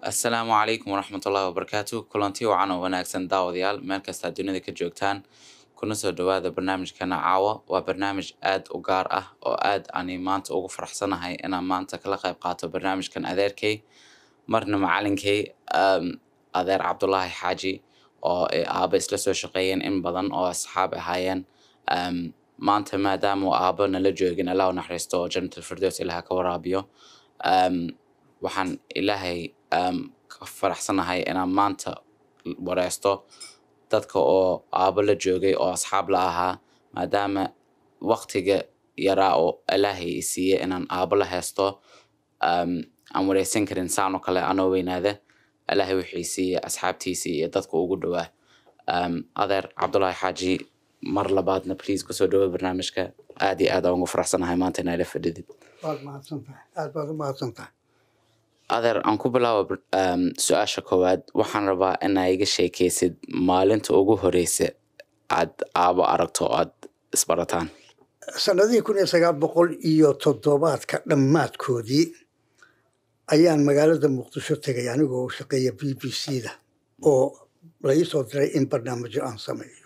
assalaamu calaykum waraxmatullaahi wabarakaatu kulanti wacan oo wanaagsan daawadayaal meel kastaa dunida ka joogtaan kuna soo dhawaada barnaamijkana caawa waa barnaamij aad u gaar ah oo aad ani maanta ugu faraxsanahay inaan maanta kala qayb qaato barnaamijkan adeerkay marna macalinkay um, adeer cabdulaahi xaaji oo ay aaba isla soo shaqeeyeen in badan oo asxaab ahaayeen um, maanta maadaama uu aaba nala joogin allah u naxariisto oo jannatul firdaws ilaha ka waraabiyo um, waxaan ilaahay um, ka faraxsanahay inaan maanta wareysto dadka oo aabo la joogay oo asxaab la ahaa maadaama waqtiga yaraa oo ilaahay i siiye inaan aabo la haysto um, aan wareysan karin saan oo kale anoo weynaada ilaahay wixii siiye asxaabtiisii iyo dadka ugu dhowaa um, adeer cabdulaahi xaaji mar labaadna please kusoo dhawo barnaamijka aad iyo aad aan ugu faraxsanahay maanta inaa ila fadhidid waad mahadsantahay aad baad u mahadsantahay adeer aan ku bilaabo um, su-aasha koowaad waxaan rabaa inaa iga sheekeysid maalinta ugu horeysa aad aabo aragto oo aad isbarataan sanadihii kun iyo sagaal boqol iyo toddobaadka dhammaadkoodii ayaan magaalada muqdisho tegay anigoo shaqeeya b b c da oo la ii soo diray in barnaamijyo aan sameeyo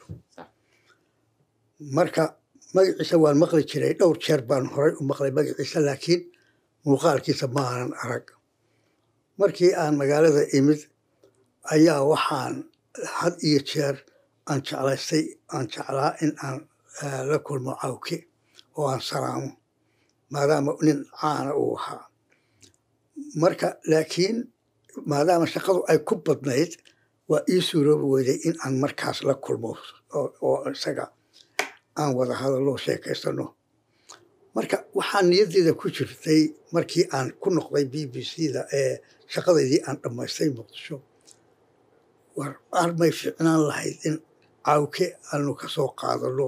marka magaciisa waan maqli jiray dhowr jeer baan horay u maqlay magaciisa laakiin muuqaalkiisa ma aanan arag markii aan magaalada imid ayaa waxaan had iyo jeer aan jeclaystay aan jeclaa in aan la kulmo cawke oo aan salaamo maadaama nin caana uu ahaa marka laakiin maadaama shaqadu ay ku badnayd waa ii suuroobi weyday in aan markaas la kulmo oo isaga aan wada hadallo sheekaysano marka waxaa niyaddeeda ku jirtay markii aan ku noqday b b c da ee shaqadaydii aan dhammaystay muqdisho war armay fiicnaan lahayd in cawke aanu ka soo qaadano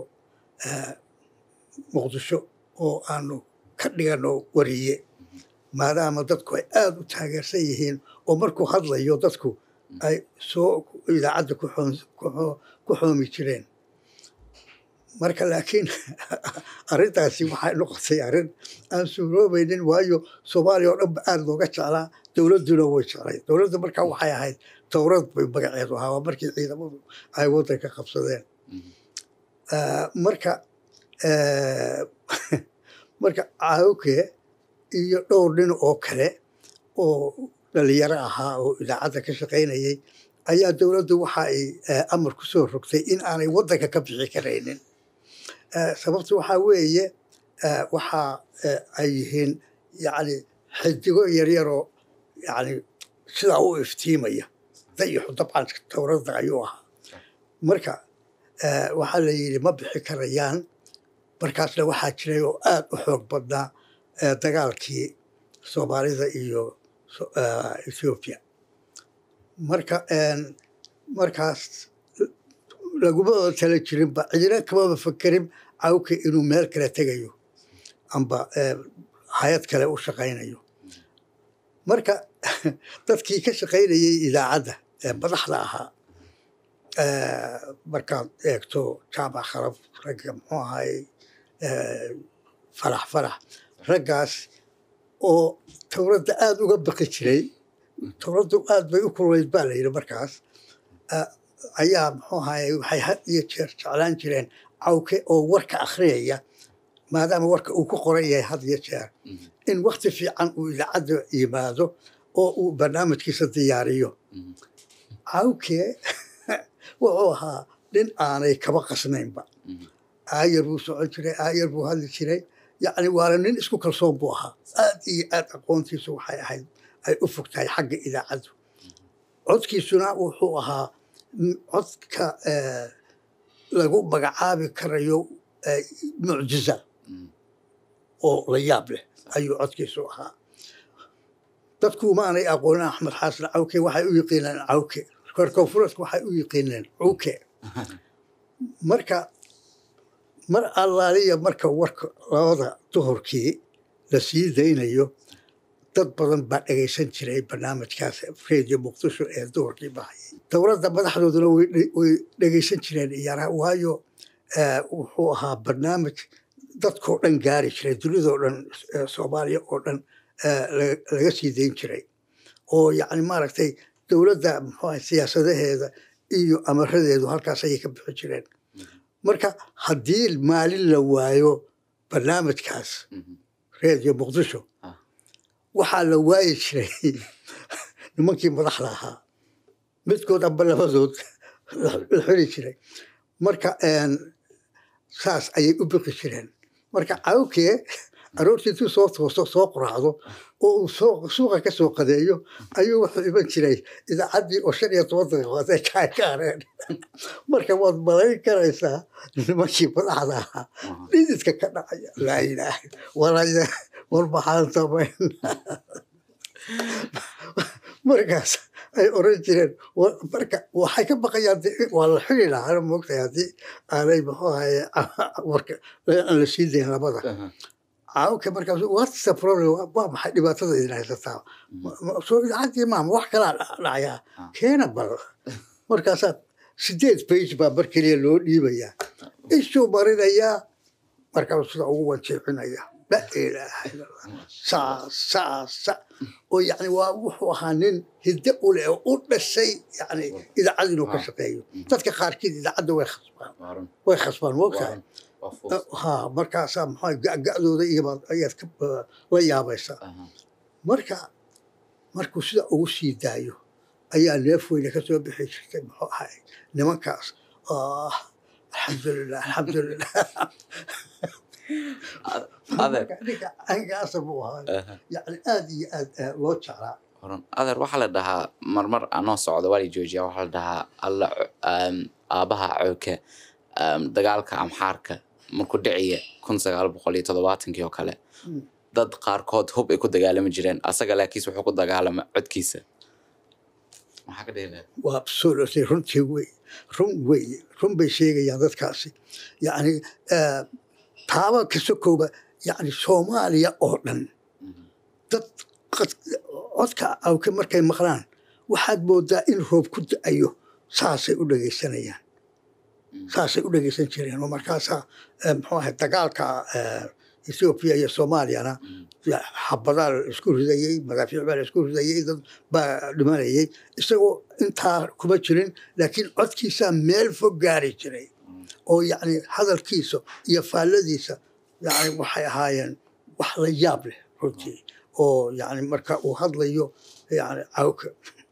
muqdisho oo aanu ka dhigano wariye maadaama dadku ay aada u taageersan yihiin oo markuu hadlayo dadku ay soo idaacadda ku xoomi jireen marka laakiin arrintaasi waxay noqotay arrin aan suuroobaynin waayo soomaaliya oo dhan ba aada looga jeclaa dowladduna way jeclay dowladda markaa waxay ahayd towrad bay magaceedu ahaa waa markii ciidamadu ay waddanka qabsadeen marka marka cawke iyo dhowr nin oo kale oo dhalinyaro ahaa oo idaacadda ka shaqaynayay ayaa dowladdu waxa ay amar ku soo rogtay in aanay waddanka ka bixi karaynin sababta waxaa weeye waxa ay yihiin yani xidigo yaryaroo yani sidaa u iftiimaya dayaxu dabcan towradda ayuu ahaa marka waxaa la yidhi ma bixi karayaan markaasna waxaa jiray oo aad u xoog badnaa dagaalkii soomaalida iyo ethoobiya marka markaas laguma tala jirinba cidina kamaba fakerin cawke inuu meel kale tegayo amba hay-ad kale u shaqaynayo marka dadkii ka shaqaynayay idaacadda ee madaxda ahaa markaad eegto jaamac kharab ragga muxuu ahay farax farax raggaas oo towradda aada uga baqi jiray towraddu aad bay u kululayd baa la yidhi markaas ayaa muxuu ahaye waxay had iyo jeer jeclaan jireen cawke oo warka akhriyaya maadaama warka uu ku qoran yahay had iyo jeer in wakti fiican uu idaacadda yimaado oo uu barnaamijkiisa diyaariyo cawke wuxuu ahaa nin aanay kaba qasnaynba aayar buu socon jiray aayar buu hadli jiray yacni waana nin isku kalsoon buu ahaa aad iyo aad aqoontiisu waxay ahayd ay u fog tahay xagga idaacaddu codkiisuna wuxuu ahaa codka lagu magacaabi karayo mucjiza oo la yaab leh ayuu codkiisu ahaa dadku maanay aqoonin axmed xaasan cawke waxay u yiqiineen cawke reer koonfureedku waxay u yiqiineen cuke marka mar allaaliya marka warka labada duhurkii la sii daynayo dad badan baa dhegaysan jiray barnaamijkaas radio muqdisho ee duhurkii bahayay dowladda madaxdooduna way dhegaysan jireen iyana waayo wuxuu ahaa barnaamij dadkoo dhan gaari jiray dunidoo dhan soomaaliya oo dhan laga sii dayn jiray oo yacni maaragtay dowladda muxuu ahay siyaasadaheeda iyo amaradeedu halkaas ayay ka bixi jireen marka haddii maalin la waayo barnaamijkaas Mhm. reediyo muqdisho Ah. waxaa la waayi jiray nimankii madaxda ahaa midkood amba labadood la la xiri jiray marka een, saas ayay u biqi jireen marka cawkee aroortii intuu soo toosto soo quraacdo oo uu soo- suuqa ka soo qadeeyo ayuu wuxuu iman jiray idaacaddii oo shan iyo toban daqiiqood ay kaa gaareen marka waad malayn karaysaa nimankii madaxda ahaa Aha. dhididka ka dhacaya laa ilaaha walaya war maxaan samayn markaas ay oran jireen wa- marka waxay ka baqayaan dee waa la xili lahaa moogtahay haddii aanay muxuu ahaye warka aan la sii dayn labada Aha. caawka markaas what's the problem Waa- waa maxay dhibaatada idin haysataa Ma- ma- soo idaacadii maama wax kalaa dha- dhacayaa Ah. keena bal markaasaa sideed page baa mar keliya loo dhiibayaa ishuu marinayaa markaasuu sida ugu wanjeexinaya la ilaaha illa allah saa saa sa oo yani waa wuxuu ahaa nin hidde u leh oo u dhashay yani idaacad inuu ka Ah. shaqeeyo dadka qaarkiid idaacadda way khasbaan Waa run. way khasbaan moogtahay Waa run. Waa fuus. ha markaasaa maxaa ga'ga'dooda iyabaad ayaad ka uh, la yaabaysaa Aha. marka markuu sida ugu sii daayo ayaa neef weyne ka soo bixi jirtay muxuu ahay nimankaas ah alxamdulilah alxamdulilah Adeer. Marka ninka angaasa buu ahaa Aha. yani aad iyo aad eh, loo jeclaa Horan. adeer waxaa la dhahaa marmar anoo socdo waa la joojiya waxaa la dhahaa alla um, aabaha cooke um, dagaalka amxaarka markuu dhiciya kun sagaal boqol iyo toddobaatankii oo kale Mm. dad qaarkood hub ay ku dagaalami jireen asaga laakiis wuxuu ku dagaalama codkiisa maxaa ka dhihi lahayd waa absolutely runtii wey run wey run bay sheegayaan dadkaasi yani eh, taaba kasta kooba yani soomaaliya oo dhan Mhm. dad qad- codka awke markay maqlaan waxaad moodaa in roob ku da-ayo saasay u dhegaysanayaan Mm. saasay u dhegaysan jireen oo markaasaa eh, muxuu ahay dagaalka eh, ethiopia iyo soomaaliyana Mhm. ya- xabadaa la isku ridayey madaafiic baa la isku ridayey dad baa dhimanayay isagoo intaa kuma jirin laakiin codkiisaa meel fog gaari jiray Mm. oo yacni hadalkiisa iyo faalladiisa yani waxay ahaayeen wax la yaab leh runtii oo yani marka uu hadlayo yani cawka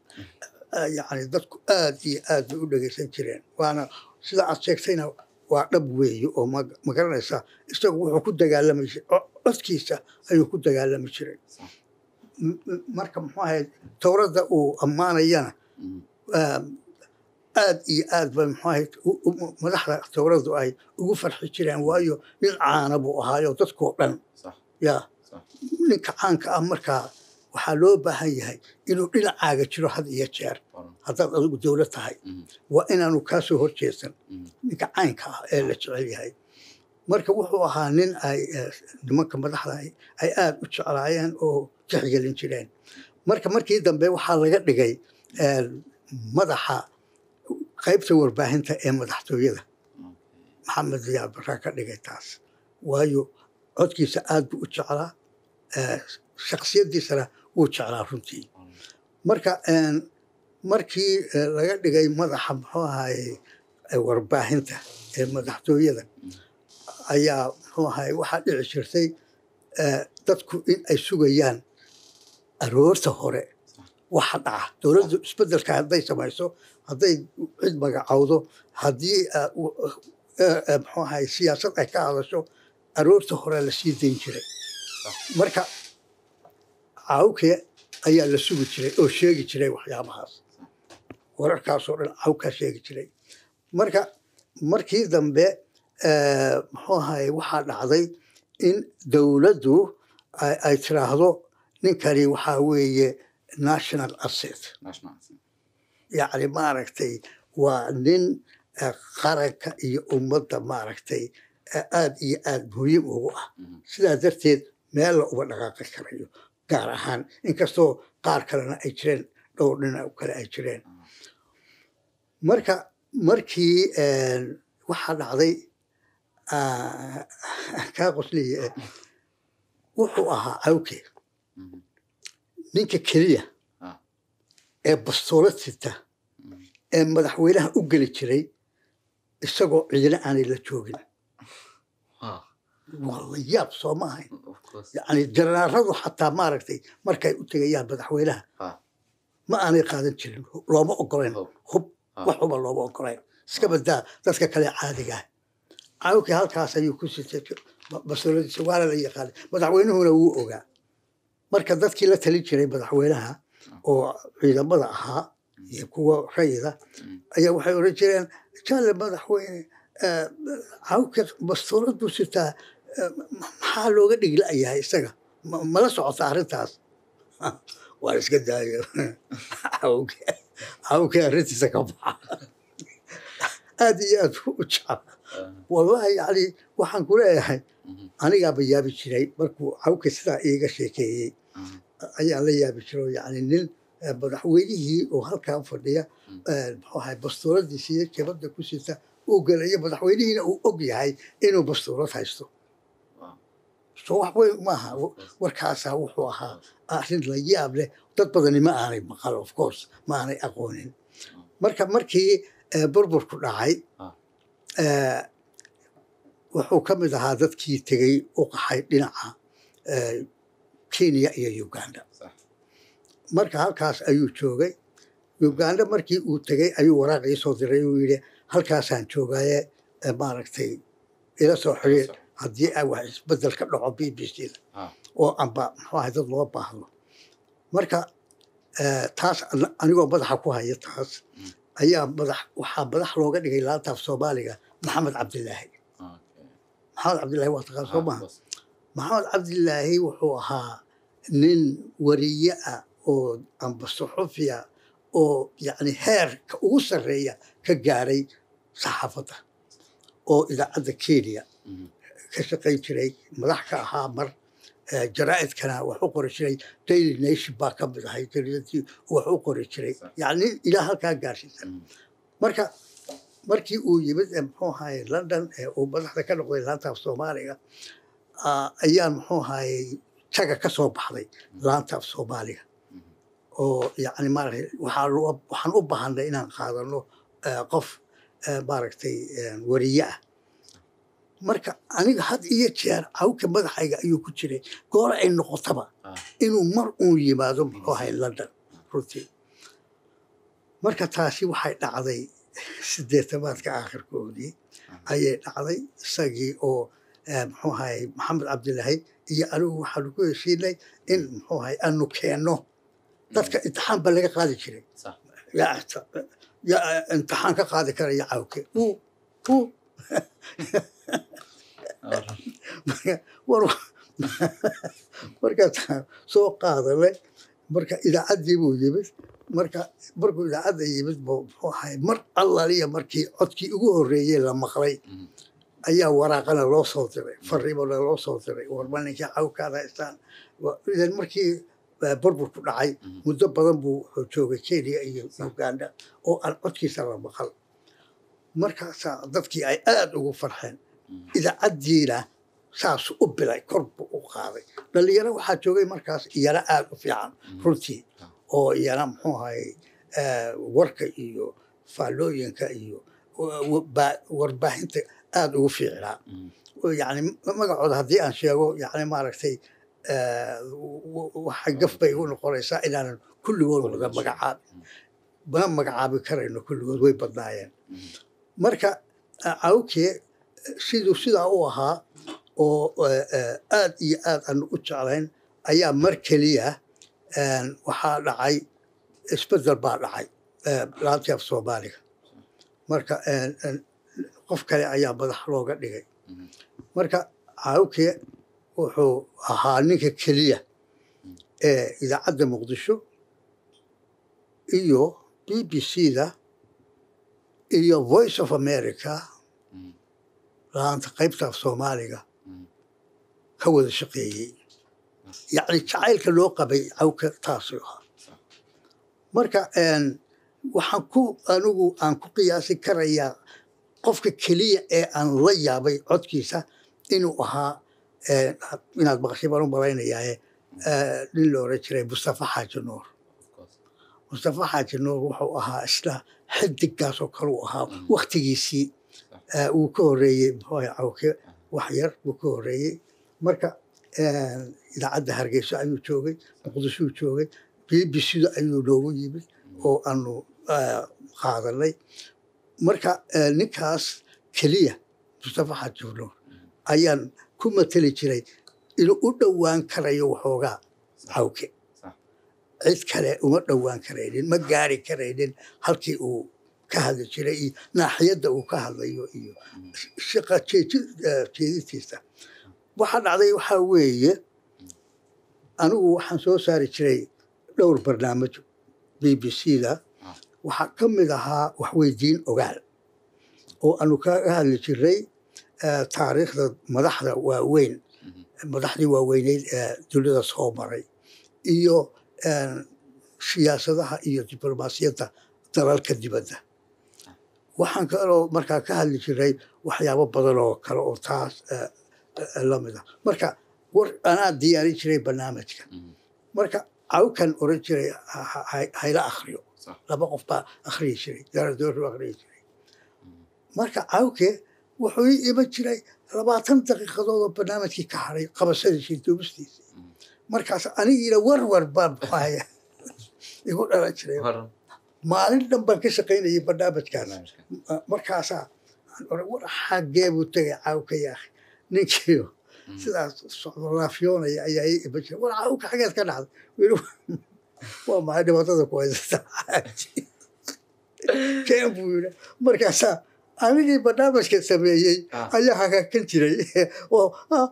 yani dadku aad iyo aad bay u dhegaysan jireen waana sida aad sheegtayna waa dhab weeye oo ma ma garanaysaa isagu wuxuu ku dagaalami jiray co- codkiisa ayuu ku dagaalami jiray Sax. M- m- marka muxuu ahayd towradda uu ammaanayana Mhm. um, aad iyo aad ba muxuu ahayd u- u- madaxda towraddu ay ugu farxi jireen waayo nin caana buu ahaayo dadkoo dhan Sax. yaa Sax. ninka caanka ah markaa waxaa loo baahan yahay inuu dhinacaaga jiro had iyo jeer Horan. haddaad adigu dowlad tahay Mhm. waa inaanu kaa soo horjeesan Mhm. ninka caynka ah ee la jecel yahay marka wuxuu ahaa nin ay eh, nimanka madaxda ay ay aad u jeclaayeen oo tixgelin jireen marka markii dambe waxaa laga dhigay eh, madaxa qaybta warbaahinta ee madaxtooyada maxamed ziyaad baraa ka dhigay taas waayo codkiisa aad buu u jeclaa eh, shaksiyadiisana wuu jeclaa runtii Horan. marka een, markii eh, laga dhigay madaxa muxuu ahaye eh, warbaahinta ee madaxtooyada ayaa muxuu ahaye waxaa dhici jirtay eh, dadku in ay sugayaan aroorta hore waxa dhaca dowladdu isbedelka hadday samayso hadday cid magacowdo haddii eh, u- eh, eh, muxuu ahaye siyaasad ay ka hadasho aroorta hore la sii dayn jiray marka cawke ayaa la sugi jiray oo sheegi jiray waxyaabahaas wararkaasoo dhan cawkaa sheegi jiray marka markii dambe eh, muxuu ahaye waxaa dhacday in dowladdu ay ay tiraahdo ninkani waxaa weeye national asset National anthem. yacni maaragtay waa nin eh, qaranka iyo ummadda maaragtay eh, aad iyo aad muhiim ugu ah Mhm. sidaa darteed meel la uga dhaqaaqi karayo gaar ahaan inkastoo qaar kalena ay jireen dhowr dhinac kale ay jireen marka markii een, waxaa dhacday ah, kaa qosliye eh, wuxuu ahaa cawke Mhm. ninka keliya Ah. ee bastoolad sita ee madaxweynaha u geli jiray isagoo ciidana aanay la joogin Ah, waa la yaab soo ma ahayn of course. yacni janaaradu xataa maaragtay markay u tegayaan madaxweynaha Ah, ma aanay qaadan jirin looma ogolayn hub. hub Ah. wax huba looma ogolayn iska badaa dadka kale caadiga ah caawkii halkaas ayuu ku sitay bastooladiisa waana la yaqaanay madaxweynuhuna wuu ogaa marka dadkii la talin jiray madaxweynaha oo ciidamada ahaa iyo kuwa rayida ayaa waxay oran jireen jaale madaxweyne eh, caawka bastoolad buu sitaa eh, maxaa looga dhigla-yahay isaga Ma- mala socota arrintaas waan iska daayo caawka caawka arrintiisa ka baxa aad iyo aad u jecel Ah, wallahi yani waxaan ku leeyahay mhm, anigaaba yaabi jiray markuu cawka sidaa iiga sheekeeyey ah, ayaan la yaabi jiro yani nin eh, madaxweynihii oo halkaa fadhiya eh, muxuu ahay bastooladiisa iyo jabada ku sita uu gelayo madaxweynihiina uu og yahay inuu bastoolad haysto Wow. so wax weyn maaha warkaasaa wuxuu ahaa arrin la yaab leh dad badani ma aanay maqal of course ma aanay aqoonin marka markii eh, burburku dhacay Ah. eh, wuxuu ka mid ahaa dadkii tegey u qaxay dhinaca eh, kenya iyo uganda Sax. marka halkaas ayuu joogay uganda markii uu tegey ayuu waraaqii soo diray uu yidhi halkaasaan joogaye eh, maaragtay ila soo xiriir haddii ay wax isbedel ka dhaco b b c da Ah, oo amba muxuu ahay dad loo baahdo marka eh, taas an- anigoo madaxa ku haya taas Mm. ayaa madax waxaa madax looga dhigay laantaaf soomaaliga maxamed cabdilaahi okay. maxamed cabdilaahi waa taqaan soo Ah, maaha of course. maxamed cabdilaahi wuxuu ahaa nin wariye ah oo amba suxufiya oo yacni heerka ugu sarreeya ka gaaray saxaafadda oo idaacadda kenya Mhm, ka shaqayn jiray madax ka ahaa mar eh, jaraa'idkana wax u qori jiray daily nation baa ka mid ahay jaridadii wax u qori jiray yacni ilaa halkaa gaarsiisan mhm, marka markii uu yimid ee muxuu ahaye london ee uu madaxda ka noqday laantaaf soomaaliga ah, ayaan muxuu ahaye taga ka soo baxday laantaaf soomaaliga mhm. oo yacni maaragtay waxaa loo- waxaan u baahanay inaan qaadano eh, qof eh, maaragtay eh, wariye ah marka aniga had iyo jeer cawka madaxayga ayuu ku jiray goor ay noqotaba Ah, inuu mar uun yimaado muxuu ahay london runtii marka taasi waxay dhacday sideetamaadka aakhirkoodii ayay dhacday isagii oo eh, muxuu ahay maxamed cabdilaahi iyo anigu waxaanu ku heshiinay in muxuu ahay aanu keenno dadka imtixaan ba laga qaadi jiray sax. yaa ita- yaa imtixaan ka qaadi karaya cawke uu uu Alright. marka war markaasaan soo qaadanay marka idaacaddii buu yimid marka markuu idaacadda yimid buu muxuu ahay mar allaliya markii codkii ugu horreeyey la maqlay Mhm, ayaa waraaqana loo soo diray fariimana loo soo diray warma ninkii cawkaan haystaan Wa- idan markii eh, burburku dhacay mhm. muddo badan buu wuxuu joogay kenya iyo uganda oo aan codkiisa la maqal markaasaa dadkii ay aad ugu farxeen Mhm. idaacaddiina saasu u bilay kor buu u qaaday dhalinyaro waxaa joogay markaas iyana aad u fiican runtii oo iyana muxuu ahay eh, warka iyo faallooyinka iyo wa- wa- ba- warbaahinta aad ugu fiicnaa Mhm, oo yani magacooda haddii aan sheego yani maaragtay eh, w- w- waxay gaf bay igu noqonaysaa inaanan kulligood wada magacaabin mana magacaabi karayno kulligood way badnaayeen mhm. marka cawke siduu sidaa u ahaa oo eh, eh, aad iyo aad aanu u jeclayn ayaa mar keliya een, waxaa dhacay isbedel baa dhacay eh, laantii af soomaaliga marka een, een, qof kale ayaa madax looga dhigay Mhm. marka cawke wuxuu ahaa ninka keliya ee idaacadda muqdisho iyo b b c da iyo voice of america Mhm, laanta qaybta af soomaaliga mhm. ka wada shaqeeyey yacni jacaylka loo qabay cawka taasuu ahaa marka een, waxaan ku anigu aan ku qiyaasi karayaa qofka keliya ee aan la yaabay codkiisa inuu ahaa een, inaad maqashay baan u malaynayaa nin la oran jiray mustafa xaaji nuur Of course. mustafa xaaji nuur wuxuu ahaa isla xidigaas oo kale uu ahaa Mhm. waktigiisii eh, uu ka horeeyey muxuu ahay cawke wax yar buu ka horeeyey marka eh, idaacadda hargeysa ayuu joogay muqdishuu joogay b b c-da ayuu noogu yimid oo aanu eh, qaadanay marka eh, ninkaas keliya mustafa xaaji nuur ayaan ku mateli jiray inuu u dhowaan karayo waxoogaa cawke Sax. cid kale uma dhowaan karaynin ma gaari karaynin halkii uu ka hadli jiray iyo naaxiyadda uu ka hadlayo iyo shaqa jeeji- eh, jeedintiisa waxa dhacday waxaa weeye anigu waxaan soo saari jiray dhowr barnaamij b b c-da Ah. waxaa ka mid ahaa waxweydiin ogaal oo aanu kaga hadli jiray eh, taariikhda madaxda waaweyn Mhm. madaxdii waaweyneyd ee dunida soo maray iyo eh, siyaasadaha iyo diblomaasiyadda dalalka dibadda waxaan kaloo markaa ka hadli jiray waxyaabo badan oo kale oo taas eh, eh, la mid ah marka war anaa diyaarin jiray barnaamijka Mhm. marka cawkan oran jiray ha- ha- ha- hayla akhriyo Sax. laba qof baa akhriyi jiray daradoorru akhriyi jiray Mhm. marka cawke wuxuu ii iman jiray labaatan daqiiqadood oo barnaamijkii ka haray qabashadiisii duubistiisii Mhm. markaas anigiina warwar baan muxuahaya igu dhalan jiray Horan maalin dhan baan ka shaqaynayay barnaamijkaas barnaamijka. markaasaa aan oran, war xaggee buu tegay cawka yaakhi ninkiio Mhm. sidaas socdo laafyoonaya ayaa ii iman jiray war cawka xageed ka dhacday weli waa maxay dhibaatada ku haysata keen buu yidhi markaasaa anigii barnaamijka sameeyey Ah. ayaa hagaakan jiray oo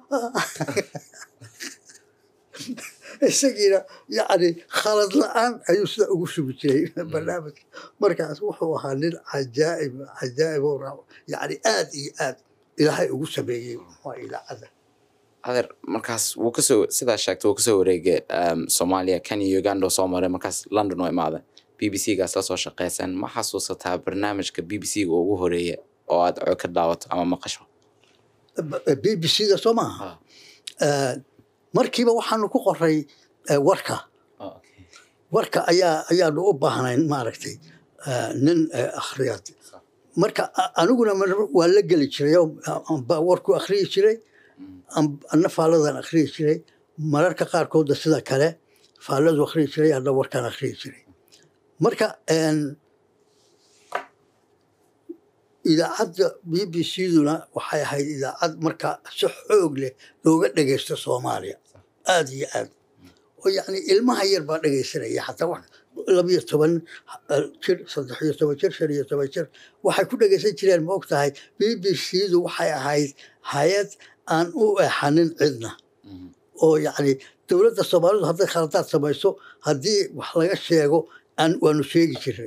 isagiina yacni khalad la-aan ayuu sida ugu sugi jiray barnaamijka markaas wuxuu ahaa nin cajaa'ib cajaa'ib oo raaco yacni aad iyo aad ilaahay ugu sameeyey waa idaacadda adeer markaas wuu kasoo sidaa sheegtay wuu kasoo wareegay um, soomaaliya kenya uganda oo soo maray markaas london oo imaaday b b c gaas lasoo shaqeyseen ma xasuusataa barnaamijka b b c ga ugu horeeya oo aad cod ka daawato ama maqasho b b c-da soo maaha Eh, markiiba waxaanu ku qoray eh, warka warka ayaa ayaanu u baahnayn maaragtay eh, nin eh, akhriyad marka a- aniguna mar- waa la geli jiray oo amba warku akhriyi jiray am- anna faalladan akhriyi jiray mararka qaarkoodna sida kale faalladu akhriyi jiray anna warkaan akhriyi jiray marka en, idaacadda b b c-duna waxay ahayd idaacad marka si xoog leh looga dhegeysto soomaaliya aad iyo aad oo yacni ilmaha yar baa dhegeysanaya xataa wax labiyo toban eh, jir saddex iyo toban jir shan iyo toban jir waxay ku dhegeysan jireen ma og tahay b b c-du waxay ahayd hay-ad aan u eexanin cidna oo yacni dowladda soomaalidu hadday khaladaad samayso haddii wax laga sheego aan waanu sheegi jiray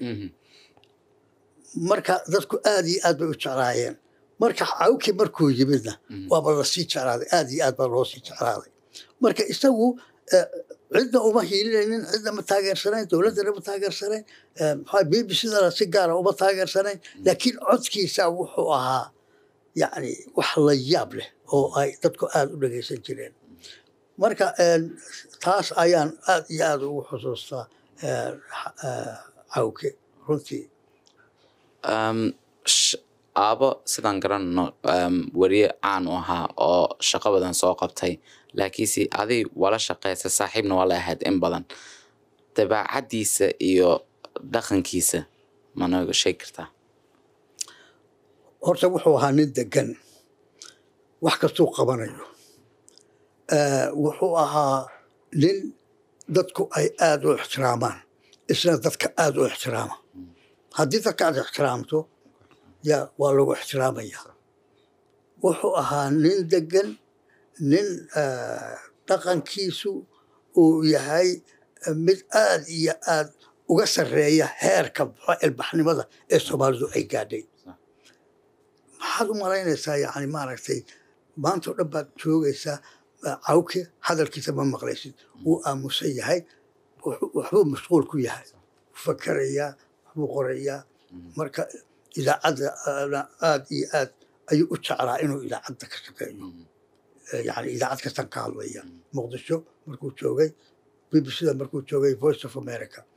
marka dadku aad iyo aad bay u jeclaayeen marka cawkii markuu yimidna waaba lasii jeclaaday aad iyo aad baa loo sii jeclaaday marka isagu eh, cidna uma hiilinaynin cidna ma taageersanayn dowladdana ma taageersanayn eh, maxaa b b c-dana si gaara uma taageersanayn laakiin codkiisa wuxuu ahaa yacni wax la yaab leh oo ay dadku aad u dhegeysan jireen marka eh, taas ayaan aad iyo aad ugu xusuustaa eh, eh, cawke runtii um, sh- aabo sidaan garanano um, weriye caan u ahaa oo shaqo badan soo qabtay laakiinse aday wala shaqeysa saaxiibna waa la ahayd in badan dabeecaddiisa iyo dhaqankiisa managa sheegi kartaa horta wuxuu ahaa nin degan wax kastuu qabanayo Eh, wuxuu ahaa nin dadku ay aad u ixtiraamaan isna dadka aad u ixtiraama haddii dadka aad ixtiraamto ya waa lagu ixtiraamaya wuxuu ahaa nin degan nin eh, dhaqankiisu uu yahay eh, mid aad iyo aad uga sarreeya heerka muxuu ilbaxnimada ee soomaalidu ay gaadhay maxaad u malaynaysaa yani maaragtay maanta oo dhan baad joogaysaa eh, cawke hadalkiisa ma maqlaysid wuu aamusan yahay wuxuu- waxbuu mashquul ku yahay fakarayaa waxbuu qorayaa marka idaacadda ana aad iyo aad ayuu u jeclaa inuu idaacadda ka shaqeeyo Eh, yani idaacad kastan ka hadlaya muqdisho markuu joogay b b c da markuu joogay voice of america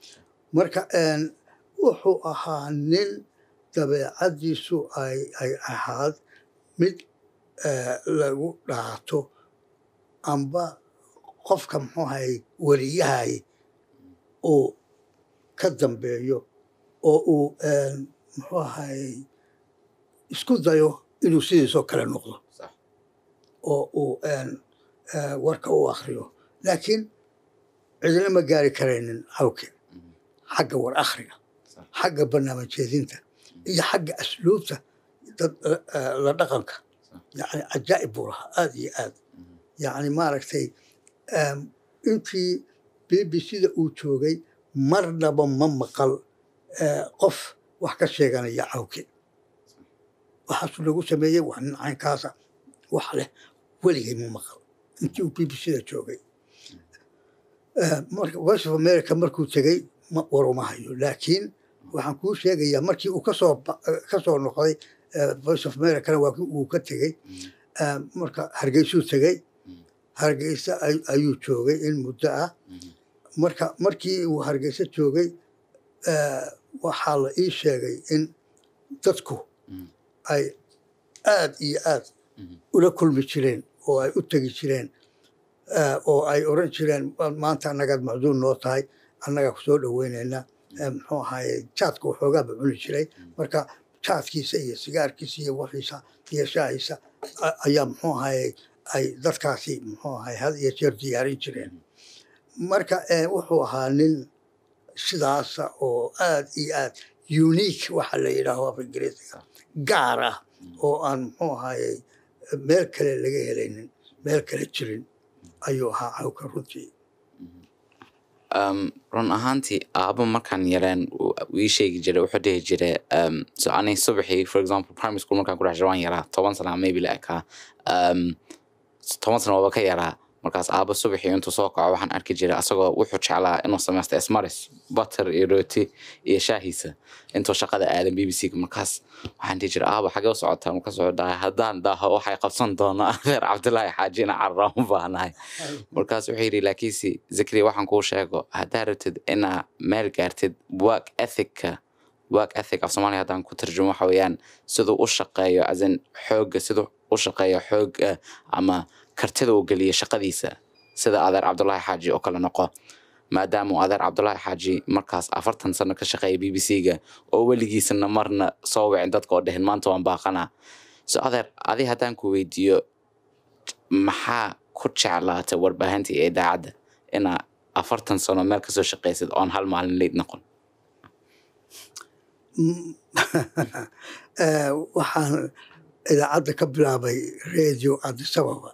marka wuxuu ahaa nin dabeecaddiisu ay ay ahaad mid lagu dhaato amba qofka muxuu ahay weliyahay uu ka dambeeyo oo uu muxuu ahay isku dayo inuu sidiisoo kale noqdo oo uu warka u akriyo laakiin cidina ma gaari karaynin hawke xagga war akhriga xagga barnaamijyeedinta iyo xagga asluubta la dhaqanka yani cajaa'ib buu lahaa aad iyo aad yani maaragtay intii b b c da uu joogay marnaba ma maqal qof wax ka sheeganaya cawke waxaasuu lagu sameeyey waa nin caynkaasa wax leh weligay ma maqal intii uu b b c da joogay voice of america markuu tegey waruma hayo laakiin waxaan kuu sheegayaa markii uu kasoo kasoo noqday voice of americana waa uu ka tegey marka hargeysuu tegey hargeysa ayuu joogay in muddo ah marka markii uu hargeysa joogay waxaa la ii sheegay in dadku ay aad iyo aad ula kulmi jireen oo ay u tegi jireen oo ay oran jireen maanta annagaad macduun noo tahay annagaa ku soo dhoweynayna muxuu ahaye jaadka waxoogaaba cuni jiray marka jaadkiisa iyo sigaarkiisa iyo waxiisa iyo shaahiisa ayaa muxuu ahaye ay dadkaasi muxuu ahaye had iyo jeer diyaarin jireen marka wuxuu ahaa nin sidaasa oo aad iyo aad unique waxa la yidhaaho af ingiriisiga gaar ah oo aan muxuu ahaye meel kale laga helaynin meel kale jirin ayuu ahaa cawka runtii run ahaantii aabo markaan yareen ii sheegi jiray wuxuu dhihi jiray so ani subaxii for example primary school markaan ku dhex jiro waan yaraa toban sana maybe la ekaa toban sana waaba ka yaraa markaas aabo subaxii intuu soo kaco waxaan arki jiray asagoo wuxuu jeclaa inuu samaysto esmaris butter iyo rooti iyo shaahiisa intuu shaqada aadan b b c markaas waxaan dhihi jiray aabo xagee u socotaa markaas wuxuu dhahay haddaan daaho waxay qabsan doona reer cabdilaahi xaaji ina carraan u baahnahay markaas wuxuu yidhi laakiinse zakariya waxaan kuu sheego haddaa rabtid inaa meel gaartid work ethicka work ethic af soomaaliya haddaan ku tarjumo waxa weeyaan siduu u shaqeeyo asin xoogga siduu u shaqeeyo xoogga ama kartida uu geliyo shaqadiisa sida adeer cabdulaahi xaaji oo kale noqo maadaama uu adeer cabdulaahi xaaji markaas afartan sano ka shaqeeya b b c ga oo weligiisana marna soo wicin dadka oo dhehen maanta waan baaqanaa so adeer adi haddaan ku weydiiyo maxaa ku jeclaatay warbaahinta iyo idaacadda inaa afartan sano meel kasoo shaqeysid oon hal maalin leyd noqon waxaan idaacadda ka bilaabay radio adisababa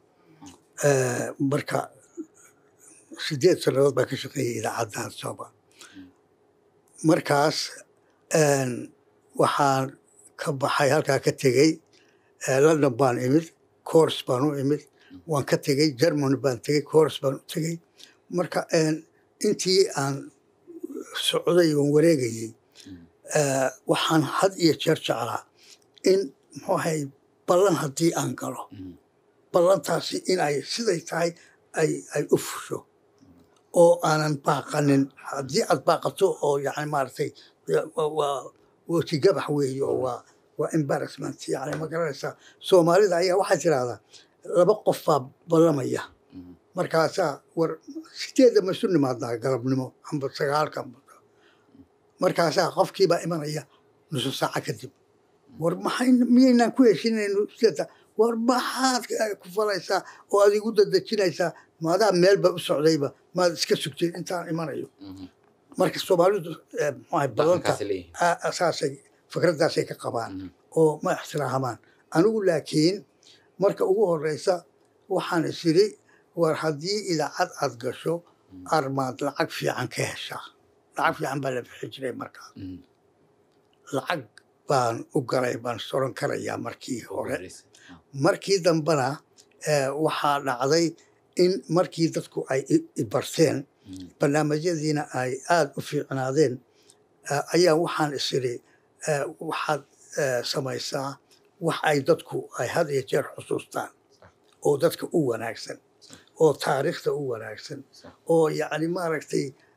marka sideed sannadood baan ka shaqeeyay idaacadda adisababa markaas waxaan ka baxay halkaa ka tegey london baan imid cours baan u imid waan ka tegey germany baan tegey cours baan u tegey marka intii aan socday oon wareegayey waxaan had iyo jeer jeclaa in muxuu ahay ballan haddii aan galo ballantaasi in ay siday tahay ay ay u fusho oo aanan baaqanin haddii aad baaqato oo yani maaragtay waa wejigabax weeye oo waa waa embarrassment yani ma garanaysaa soomaalida ayaa waxay tirahdaa laba qof baa ballamaya markaasaa war sideedda ma isu nimaadaa galabnimo amba sagaalka markaasaa qofkiibaa imanaya nusu saaca kadib war maxay miyaynaan ku heshinayno sideeta war maxaad ku falaysaa oo aad igu dadejinaysaa maadaa meelba u socdayba maad iska sugtay intaan imanayo marka soomaalidu mxuaha balanta saasay fikraddaasay ka qabaan oo ma ixtiraahamaan anigu laakiin marka ugu horeysa waxaan is iri war haddii idaacad aad gasho armaad lacag fiican ka heshaa lacag fiican baa la bixi jiray markaa lacag baan u galay baan soran karayaa markii hore markii dambena waxaa dhacday in markii dadku ay ibarteen barnaamijyadiina ay aada u fiicnaadeen ayaa waxaan is iri waxaad samaysaa wax ay dadku ay had iyo jeer xusuustaan oo dadka u wanaagsan oo taariikhda u wanaagsan oo yacni maaragtay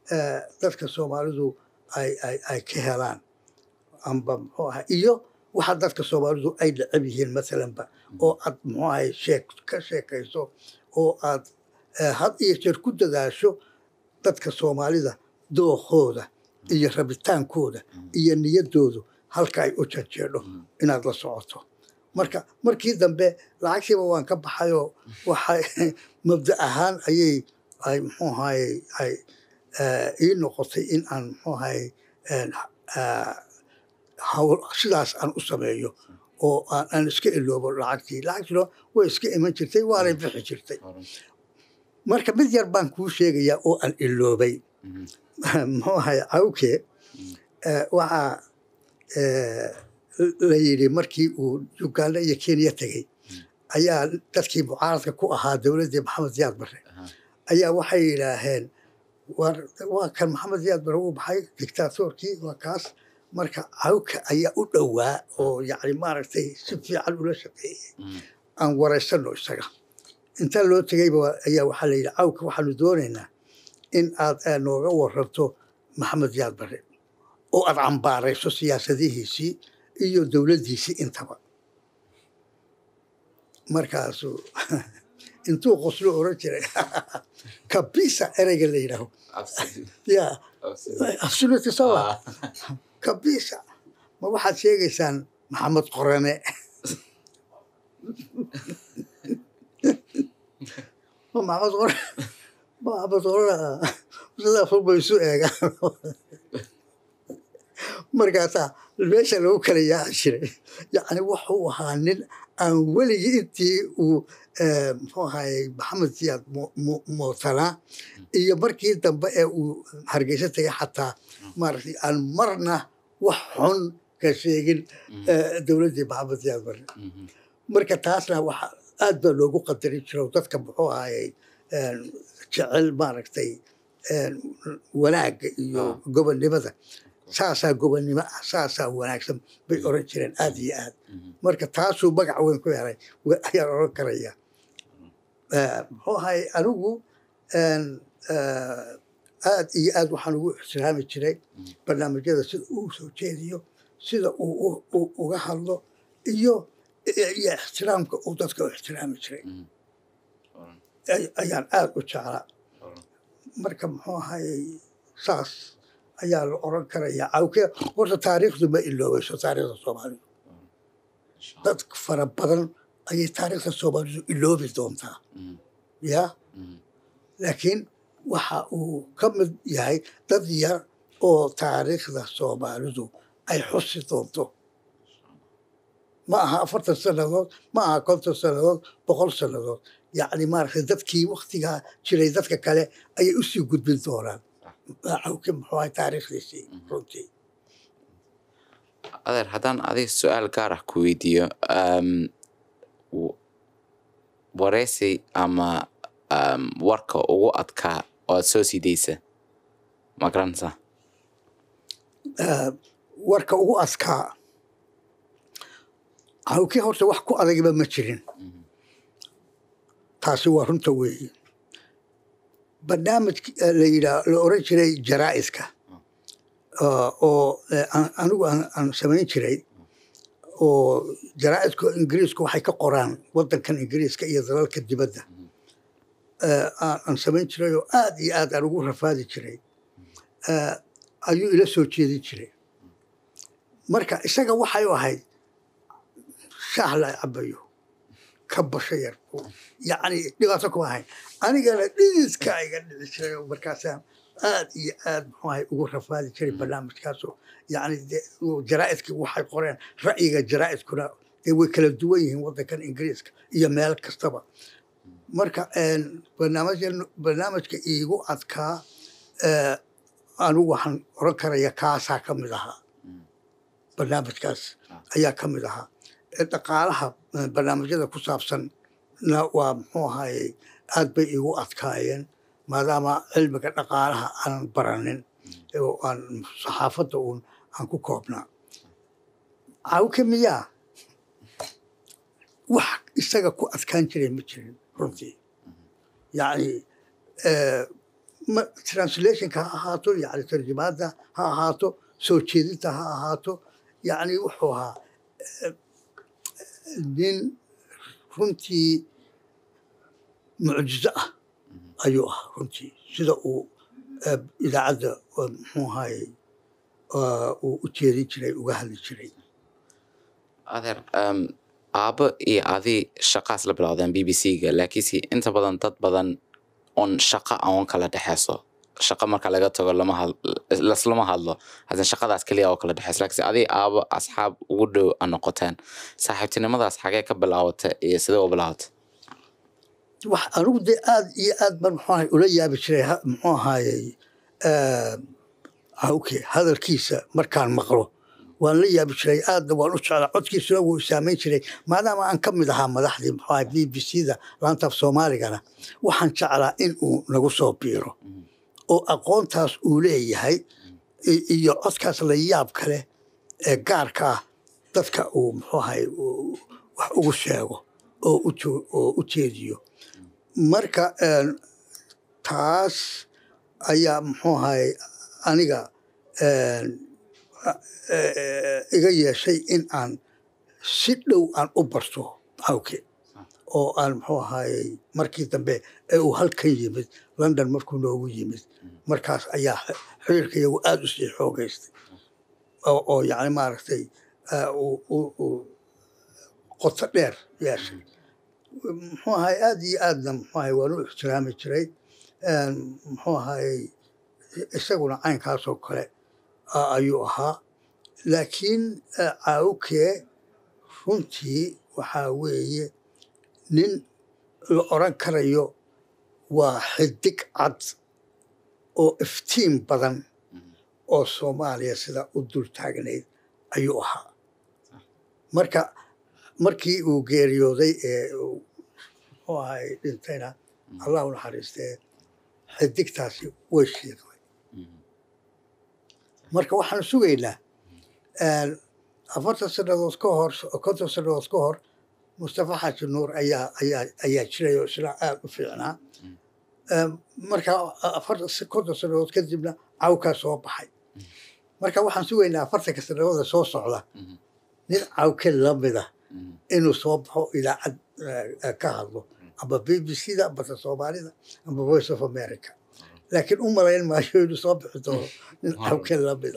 eh, dadka soomaalidu ay ay ay ka helaan amba muxuu ahay iyo waxa dadka soomaalidu ay necab yihiin masalanba oo aad muxuu ahay sheek ka sheekayso oo aad eh, had iyo jeer ku dadaasho dadka soomaalida dookooda iyo rabitaankooda iyo niyadoodu halka ay u janjeedho inaad la socoto marka markii dambe lacagtiiba waan ka baxayoo waxay mabda ahaan ayay ay muxuu ahaye ay eh, ii noqotay in aan muxuu ahaye en, ah, hawl sidaas aan u sameeyo oo aan aan iska iloobo lacagtii lacagtiina way iska iman jirtay waanay bixi jirtay marka mid yar baan kuu sheegayaa oo aan iloobay muxuu ahay cawke eh, waxaa eh, la yidhi markii uu uganda iyo kenya tegey ayaa dadkii mucaaradka ku ahaa dowladdii maxamed ziyaad barre Aha. ayaa waxay yidhaaheen war waa kan maxamed ziyaad barre uu baxay dictatorkii waa kaas marka cawka ayaa u dhowaa oo yacni maaragtay si fiican ula shaqeeyey aan waraysano isaga inta loo tegeyba ayaa waxaa la yidhi cawka waxaanu doonaynaa in aad eh, nooga waranto maxamed ziyaad barre oo aad cambaarayso siyaasadihiisii iyo dowladdiisii intaba markaasuu intuu qoslo oran jiray kabisa ereyga la yidhaaho ya absoluti sawa kabisa ma waxaad sheegaysaan maxamed qorane ma maxamed qorane ma maxamed qorane sidaa fog bay isu eegaan markaasaa meesha lagu kala yaaci jiray yacni wuxuu ahaa nin aan weligii intii uu eh, muxuu ahaye maxamed siyaad mu- mu- muutanaa iyo markii dambe ee uu hargeysa tegay xataa maaragtay aan marna wax xun ka sheegin eh, dowladdii maxamed siyaad barre marka taasna waxa aad baa loogu qadarin jiro dadka muxuu ahayey en, jecel maaragtay en, wanaagga iyo Ah. gobonnimada saasaa gobonnimo ah saasaa wanaagsan bay oran jireen aad iyo aad marka taasuu magac weyn ku helay wa- ayaan oran karaya Eh, muxuu ahay anigu en, eh, aad iyo aad waxaan ugu ixtiraami jiray barnaamijyada sida uu soo jeediyo sida uu u- u- uga hadlo iyo iyo ixtiraamka uu dadka u ixtiraami jiray ay- ayaan aad u jeclaa marka muxuu ahayey saas ayaa la oran karayaa cawke horta taariikhdu ma iloobayso taariikhda soomaalidu dad fara badan ayay taariikhda soomaalidu iloobi doontaa ya laakiin waxa uu ka mid yahay dad yar oo taariikhda soomaalidu ay xusi doonto ma aha afartan sannadood ma aha konton sannadood boqol sannadood yacni maaragtay dadkii waktigaa jiray dadka kale ayay usii gudbin doonaan cawke muxuu ahay taariikhdiisii runtii adeer haddaan adiga su-aal gaar ah ku weydiiyo um, w- wareysi ama um, warka ugu adkaa oo aad soo sidaysa ma garanaysaa Eh, warka ugu adkaa cawke horta wax ku adagba ma jirin taasi waa runta weeye barnaamij eh, la yidhaa la oran jiray jaraa'iska ah, oo eh, aan- anigu aan aan samayn jiray oo jaraa'idka ingiriisku waxay ka qoraan wadankan ingiriiska iyo dalalka dibadda eh, aan aan samayn jiray oo aad iyo aad aan ugu rafaadi jiray eh, ayuu ila soo jeedin jiray marka isaga waxay u ahayd shaah la cabayo ka basho yar yacni dhibaato kuma ahayn anigana dhididka iga dhici jiray oo markaasaan aad iyo aad muxuu ahay ugu rafaadi jiray barnaamijkaasoo yacni dee uu jaraa'idkii waxay qoreen ra'yiga jaraa'idkuna dee way kala duwan yihiin waddankan ingiriiska iyo meel kastaba marka een, barnaamijkan- barnaamijka iigu adkaa eh, anigu waxaan oran karaya kaasaa ka mid ahaa barnaamijkaas ayaa ka mid ahaa Eh, dhaqaalaha eh, barnaamijyada ku saabsan na waa muxuu ahaye aad bay iigu adkaayeen maadaama cilmiga dhaqaalaha aanan baranin oo aan saxaafadda uun aan ku koobnaa cawke miyaa wax isaga ku adkaan jiray ma jirin runtii yacni eh, ma- translationka ha ahaato yani tarjumaadda ha ahaato soo jeedinta ha ahaato yani wuxuu ahaa eh, nin runtii mucjizo ah ayuu ahaa runtii sida uu eh, idaacadda eh, muxuu ahaye eh, uu u jeedin jiray uga hadli jiray adeer um, aabo iyo adi shaqaas la bilowdeen b b c-ga laakiinse inta badan dad badan on shaqo oon kala dhexeyso shaqo marka laga tago lama had laslama hadlo hadan shaqadaas keliya oo kala dhexeyso laakiinse adi aabo asxaab ugu dhow a noqoteen saaxiibtinimadaas xagee ka bilaawata iyo sidee u bilaawata wax anigu dee aad iyo aad baan muxuu ahay ula yaabi jiray ha- muxuu ahaayey hawke hadalkiisa markaan maqlo waan la yaabi jiray aadna waan u jeclaa codkiisuna wuu saameyn jiray maadaama aan ka mid ahaa madaxdii muxuu ahay b b c da laanta af soomaaligana waxaan jeclaa in uu nagu soo biiro oo aqoontaas uu leeyahay i- iyo codkaas la yaab kale ee gaarka ah dadka uu muxuu ahay uu wax ugu sheego oo u jo- oo u jeediyo marka een, taas ayaa muxuu ahay aniga een, a- eh, iga yeeshay in aan si dhow aan u barto hawke oo aan muxuu ahaayey markii dambe ee uu halkan yimid london markuu noogu yimid markaas ayaa x- xiriirka iyagu aada u sii xoogeystay oo oo yacni maaragtay eh, uu uu- uu qoto dheer yeeshay muxuu ahay aada iyo aadna muxuu ahay waan u ixtiraami jiray Een, muxuu ahayey isaguna caynkaasoo kale a- ayuu ahaa laakiin eh, caawkee runtii waxaa weeye nin la oran karayo waa xidig cad oo iftiin badan oo soomaaliya sida u dul taagnayd ayuu ahaa marka markii uu geeriyooday ee uu muxuu ahay dhintayna allah u naxariistee xidigtaasi way shiiqday marka waxaan sugaynaa een, afartan sannadood ka hor konton sannadood ka hor mustafa xaaji nuur ayaa ayaa ayaa jiray oo isna aada u fiicnaa Een, marka afartan konton sannadood kadibna cawkaa soo baxay marka waxaan sugaynaa afartanka sannadooda soo socda nin cawke lamida inuu soo baxo idaacad eh, eh, ka hadlo amba b b c da amba ta soomaalida amba voice of america laakiin u malayn maayo inuu soo bixi doono nin cawke lamida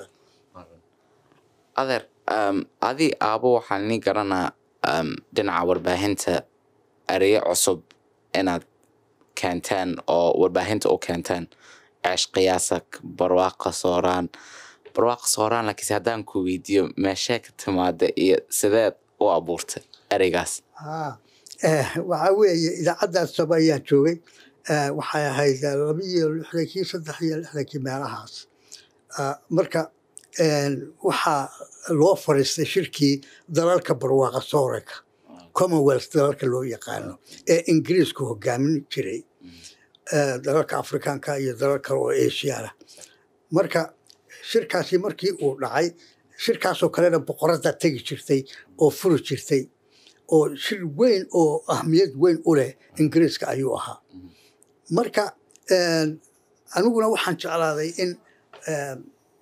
adeer um, adi aabo waxaan ni garanaa um, dhinaca warbaahinta ereyo cusub inaad keenteen oo warbaahinta u keenteen ceesh qiyaasa barwaaqa sooraan barwaaqa sooraan laakiinse haddaan ku weydiiyo meeshee ka timaada iyo sideed u abuurtay ereygaas haa eh, waxaa weeye idaacaddaas saba ayaan joogay Eh, waxay ahayd eh, laba iyo lixdankii saddex iyo lixdankii meelahaas Ah, marka een, waxaa loo fadhiistay shirkii dalalka barwaaqa sooranka commonwealth dalalka loo yaqaano ee ingiriisku hogaamin jiray eh, dalalka afrikaanka iyo dalal kale oo asiana marka shirkaasi markii uu dhacay shirkaasoo kalena boqoradda tegi jirtay oo furi jirtay oo shir weyn oo ahmiyad weyn u leh ingiriiska ayuu ahaa marka een, aniguna waxaan jeclaaday in een,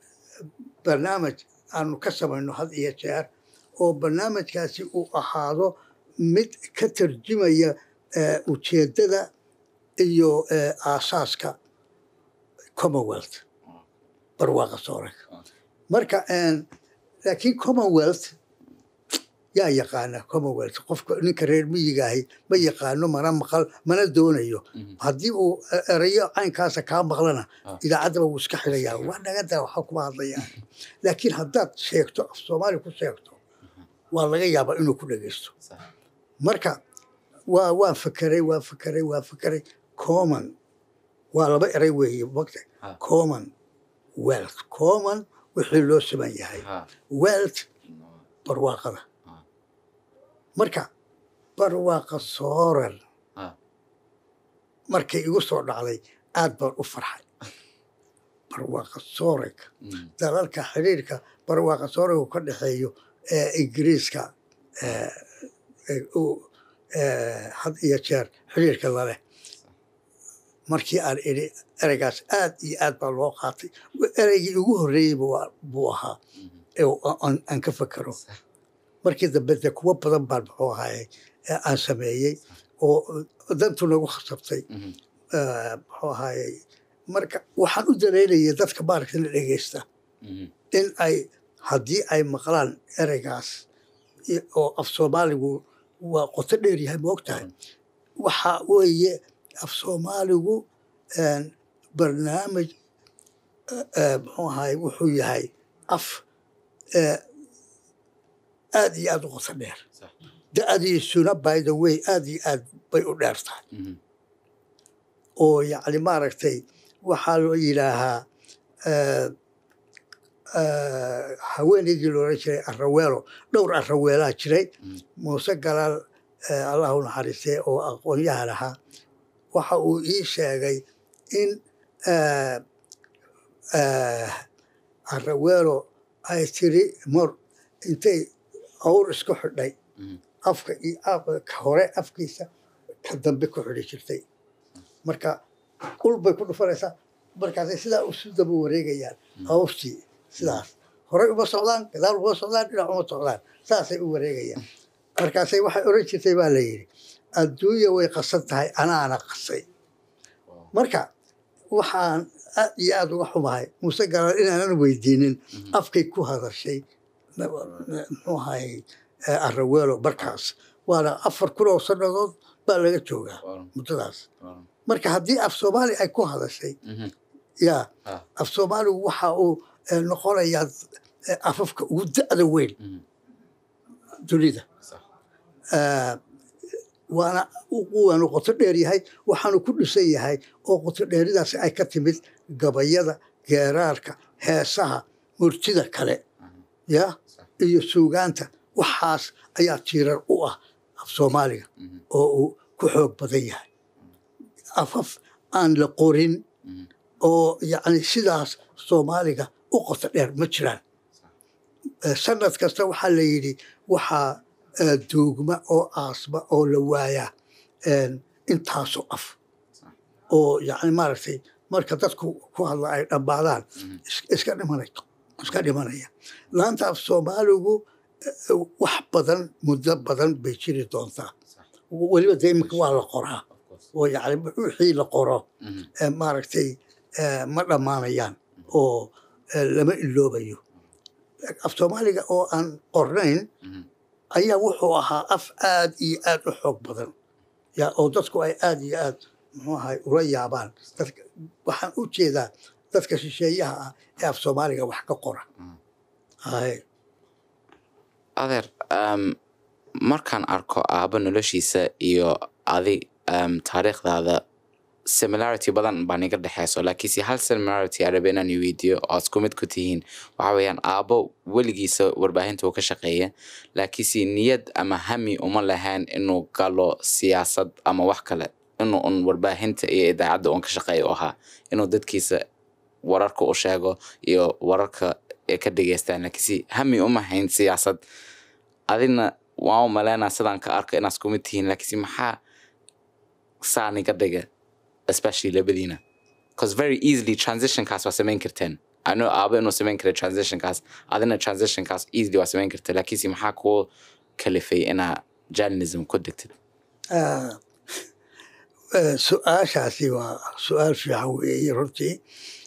barnaamij aanu ka samayno had iyo jeer oo barnaamijkaasi uu ahaado mid ka tarjumaya eh, ujeeddada iyo eh, aasaaska commonwealth barwaaqa sooranka marka een, laakiin commonwealth yaa yaqaana commonwealth qofka ninka reer miyiga ahi ma yaqaano mana maqal mana doonayo haddii uu e- erayo caynkaasa kaa maqlana Ah. idaacaddaba wuu iska xilayaa waa naga daa waxa kuma hadlayaan laakiin haddaad sheegto af soomaali ku sheegto waa laga yaabaa inuu ku dhegeysto marka waa waan fakeray waan fakeray waan fakeray common waa laba eray weeye mogta Ah. common wealth common wixii loo siman yahay Ha, wealth barwaaqada Ah. marka barwaaqa sooran ha, markay igu soo dhacday aad baan u farxay barwaaqa sooranka mm, dalalka xiriirka barwaaqa sooranku ka dhexeeyo ee ingiriiska ee, ee, uu, ee, had iyo jeer xiriirka laleh markii aan idhi ereygaas aad iyo aad baa loo qaatay ereygii ugu horreeyey buu ahaa aan ka fakero markii dambe de kuwo badan baan muxuu ahaye aan sameeyey oo dantu nagu khasabtay muxuu ahaye marka waxaan u dalaynaya dadka maaragta la dhegeysta in ay haddii ay maqlaan ereygaas oo af soomaaligu waa qoto dheer yahay ma og tahay waxa weeye af soomaaligu barnaamij muxuu ahaye wuxuu yahay af aad iyo aad u qoto dheer da-diisuna by the way aad iyo aad bay u dheer tahay oo yacni maaragtay waxaa loo yidhaahaa haweeneydii loolan jiray araweelo dhowr araweelaa jiray muuse galaal allahu naxariistee oo aqoonyahan ahaa waxa uu ii sheegay in araweelo ay tiri mor intay awr isku xidhay afka iyo hore afkiisa ka dambe ku xidhi jirtay marka ul bay ku dhufanaysaa markaasay sidaa isu daba wareegayaan awrtii sidaas horey uma socdaan gadaal uma socdaan dhinac uma socdaan saasay u wareegayaan markaasay waxay oran jirtay baa la yidhi adduunya way qasan tahay anaana qasay marka waxaan aad iyo aad uga xumahay muuse galaal inaanan weydiinin afkay ku hadashay muxuu ahay araweelo markaas waana afar kun oo sannadood baa laga joogaa muddadaas marka haddii af soomaali ay ku hadashay ya af soomaaligu waxa uu noqonayaa afafka ugu da'da weyn dunida waana waanu qoto dheer yahay waxaanu ku dhisan yahay oo qoto dheeridaasi ay ka timid gabayada geeraarka heesaha murtida kale ya iyo suugaanta waxaas ayaa tiirar u ah af soomaaliga oo uu ku xoog badan yahay afaf aan la qorin oo yacni sidaas soomaaliga u qoto dheer ma jiraan sanad kasta waxaa la yidhi waxaa duugma oo aasma oo la waayaa intaasoo af oo yacni maaragtay marka dadku ku hadla ay dhammaadaan iska dhimanay iska dhimanaya laanta af soomaaligu wax badan muddo badan bay jiri doontaa weliba dee iminka waa la qoraa oo yacni wixii la qoro maaragtay ma dhammaanayaan oo lama iloobayo af soomaaliga oo aan qornayn ayaa wuxuu ahaa af aad iyo aad u xoog badan ya oo dadku ay aad iyo aad muxuu ahay ula yaabaan waxaan u jeedaa dadka shisheeyaha ah ee af soomaaliga wax ka qora adeer markaan arko aabo noloshiisa iyo adi taariikhdaada similarity badan baa niga dhexeyso laakiinse hal similarity aan rabe inaan weydiiyo oo isku mid ku tihiin waxa weeyaan aabo weligiisa warbaahinta uu ka shaqeeya laakiinse niyad ama hami uma lahayn inuu galo siyaasad ama wax kale inuu un warbaahinta iyo idaacadda un ka shaqeeya u ahaa inuu dadkiisa wararka u sheego iyo wararka ay ka dhegeystaan laakiinse hami uma hayn siyaasad adina waan u maleynaa sidaan ka arka inaad isku mid tihiin laakiinse maxaa saa niga dhiga especially labadiina because very easily transitionkaas waa samayn karteen ano aabo inuu samayn kara transitionkaas adina transitionkaas easily waa samayn karta laakiinse maxaa kuu kalifay inaa journalism ku degtid su-aashaasi waa su-aal fiican weeye runtii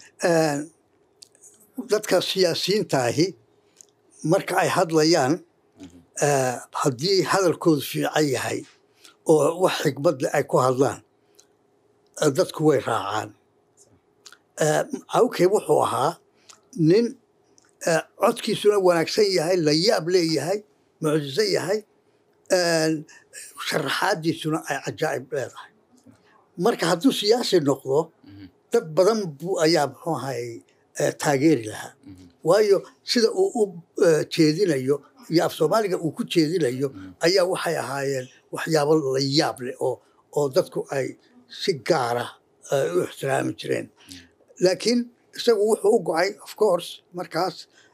dadka siyaasiyiintaahi marka ay hadlayaan haddii hadalkoodu fiican yahay oo wax xikmadle ay ku hadlaan dadku way raacaan awkey wuxuu ahaa nin codkiisuna wanaagsan yahay la yaab leeyahay mucjiso yahay sharaxaadiisuna ay cajaa'ib leedahay marka hadduu siyaasi noqdo dad badan buu ayaa muxuu ahay taageeri lahaa waayo sida uu u jeedinayo iyo af soomaaliga uu ku jeedinayo ayaa waxay ahaayeen waxyaabo la yaab leh oo oo dadku ay si gaara u ixtiraami jireen laakiin isagu wuxuu u gocay of course markaas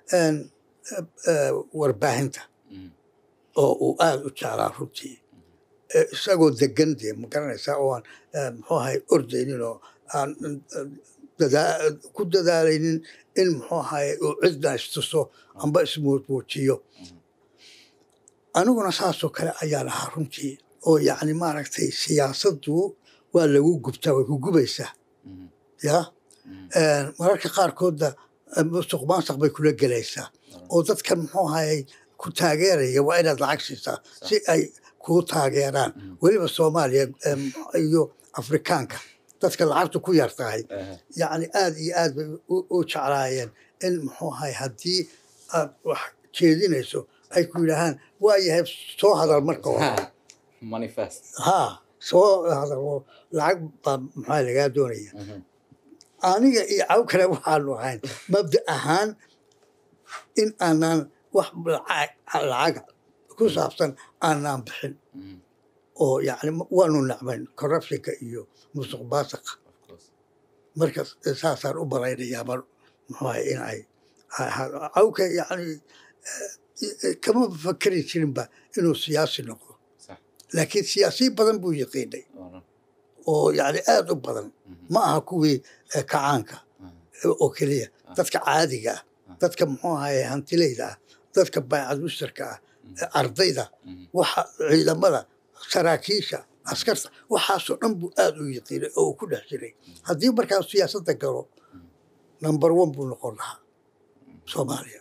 warbaahinta oo uu aada u jeclaa runtii isagoo degan dee ma garanaysaa oo aan muxuu ahay ordaynin oo aan dadaa- ku dadaalaynin in muxuu ahaye uu cidna istuso amba ismuujiyo aniguna saasoo kale ayaa lahaa runtii oo yacni maaragtay siyaasaddu waa lagu gubtaa way ku gubaysaa Mhm. ya Mhm. mararka qaarkoodna eh, musuq maasuq bay kula gelaysaa oo dadkan muxuu ahayey ku taageeraya waa inaad lacag siisaa si ay kuu taageeraan Mhm. weliba soomaaliya em, iyo afrikaanka dadka lacagtu ku yar tahay Ehe. yacni aad iyo aad bay u- u jeclaayeen in muxuu ahay haddii aad wax jeedinayso ay ku yidhaahaan waa yahay soo hadal marka hore Ha. manifest haa soo hadal oo lacag baa maxaa lagaa doonaya Mhm. aniga iyo caw kale waxaanu ahayn mabda ahaan in aanaan wax lacag lacaga ku saabsan aanaan bixin Mhm. oo yani waanu nacmayn corruptionka iyo musuq maasuqa Of course. marka saasaan u baraynayaa mar muxuu ahay in ay cawka yani eh, kama fakeri jirinba inuu siyaasi noqdo Sax. laakiin siyaasiyin badan buu yaqiinay Oran. oo yani aad u badan Mhm. ma aha kuwii eh, kacaanka Mhm. oo keliya Ah. dadka caadiga ah Ah. dadka muxuu ahaye hantileyda ah dadka baycad mustarka ah Mhm. ardayda Mhm. waxa ciidamada saraakiisha askarta waxaasoo dhan buu aad u yaqiinay oo uu ku dhex jiray haddii markaa siyaasadda galo number one buu noqon lahaa soomaaliya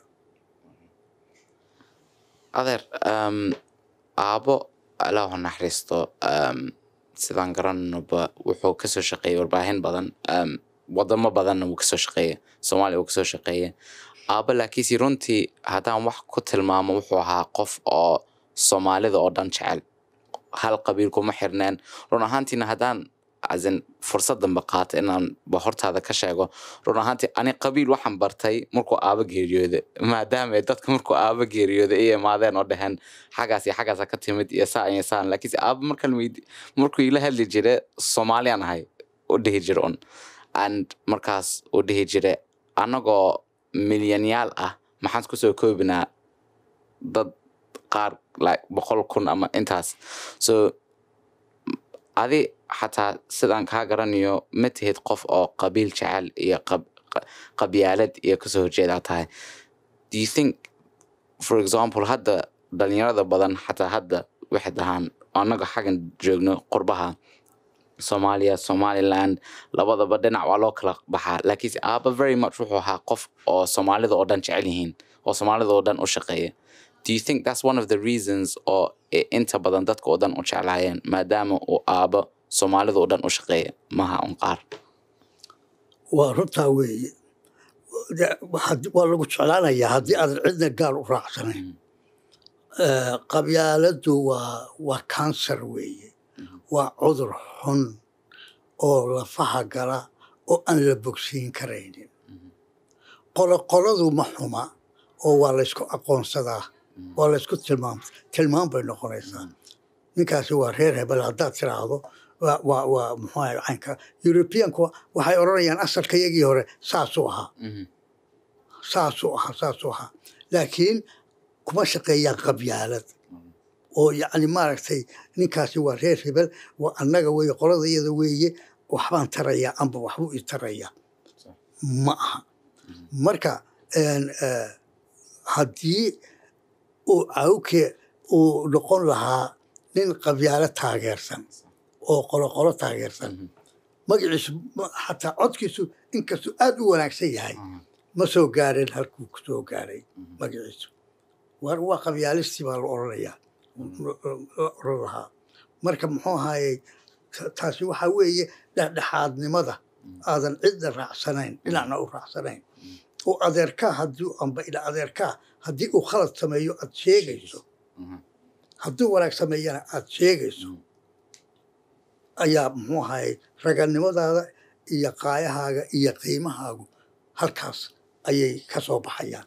adeer um, aabo allah ha naxariisto um, sidaan garananoba wuxuu kasoo shaqeeyey warbaahin badan um, wadamo badanna wuu kasoo shaqeeye soomaaliya wuu kasoo shaqeeye aabo laakiinse runtii haddaan wax ku tilmaamo wuxuu ahaa qof oo soomaalida oo dhan jecel hal qabiil kuma xirneen run ahaantiina haddaan azin fursadanba qaata inaan ba hortaada ka sheego run ahaantii ani qabiil waxaan bartay markuu aaba geeriyooda maadaama ay dadka markuu aaba geeriyooda ay imaadeen oo dhaheen xaggaas iyo xaggaasa ka timid iyo saa iyo saan laakiinse aaba markan weydi markuu ila hadli jire soomaaliyaan ahay u dhihi jire un and markaas u dhihi jire annagoo milyanyaal ah maxaan kusoo koobinaa dad qaar like boqol kun ama intaas so adi xataa sidaan kaa garanayo ma tihid qof oo qabiil jecel iyo qab- qa- qabyaalad iyo kasoo horjeedaa tahay do you think for example hadda dhalinyarada badan xataa hadda waxay dhahaan annaga xaggan joogno qurbaha soomaaliya somaliland labadaba dhinac waa loo kala baxaa laakiinse aaba very much wuxuu ahaa qof oo soomaalida oo dhan jecel yihiin oo soomaalida oo dhan u shaqeeya do you think that's one of the reasons oo i- inta badan dadka oo dhan u jeclaayeen maadaama uu aabo soomaalida oo dhan u shaqeeya maha un qaar waa runtaa weeye De- had- waa lagu jeclaanayaa haddii aadan cidna gaal u raacsanayn Eh, qabyaaladdu waa waa kansar weeye waa cudur xun oo lafaha gala oo aan la bogsiin karaynin qoloqoladu ma xuma oo waa laysku aqoonsadaa waa laysku tilmaam tilmaam bay noqonaysaa ninkaasi waa reer hebel haddaad tiraahdo waa waa waa muxuu ahay caynka europeanku waxay odhanayaan asalka yagii hore saasuu ahaa Mhm. saasuu ahaa saasuu ahaa laakiin kuma shaqeeyaan qabyaalad oo yacni maaragtay ninkaasi waa reer hebel waa annaga weeye qolada iyada weeye waxbaan tarayaa amba waxbuu i tarayaa Sax. ma aha marka een, eh, haddii uu cawke uu noqon lahaa nin qabyaalo taageersan oo qoloqolo taageersan Mhm. magaciisu ma- xataa codkiisu inkastuu aad u wanaagsan yahay Mhm. ma soo gaareen halkuu ku soo gaaray Mhm. magaciisu war waa qabyaalistii baa la odhanayaa la odhan lahaa marka muxuu ahaayey ta- taasi waxaa weeye dhexdhexaadnimada aadan cidna raacsanayn dhinacna u raacsanayn oo adeerkaa haddii amba ila adeerkaa haddii uu khalad sameeyo aad sheegayso Mhm. hadduu wanaag sameeyana aad sheegayso Mhm. ayaa muxuu ahaayey raganimadaada iyo qaayahaaga iyo qiimahaagu halkaas ayay ka soo baxayaan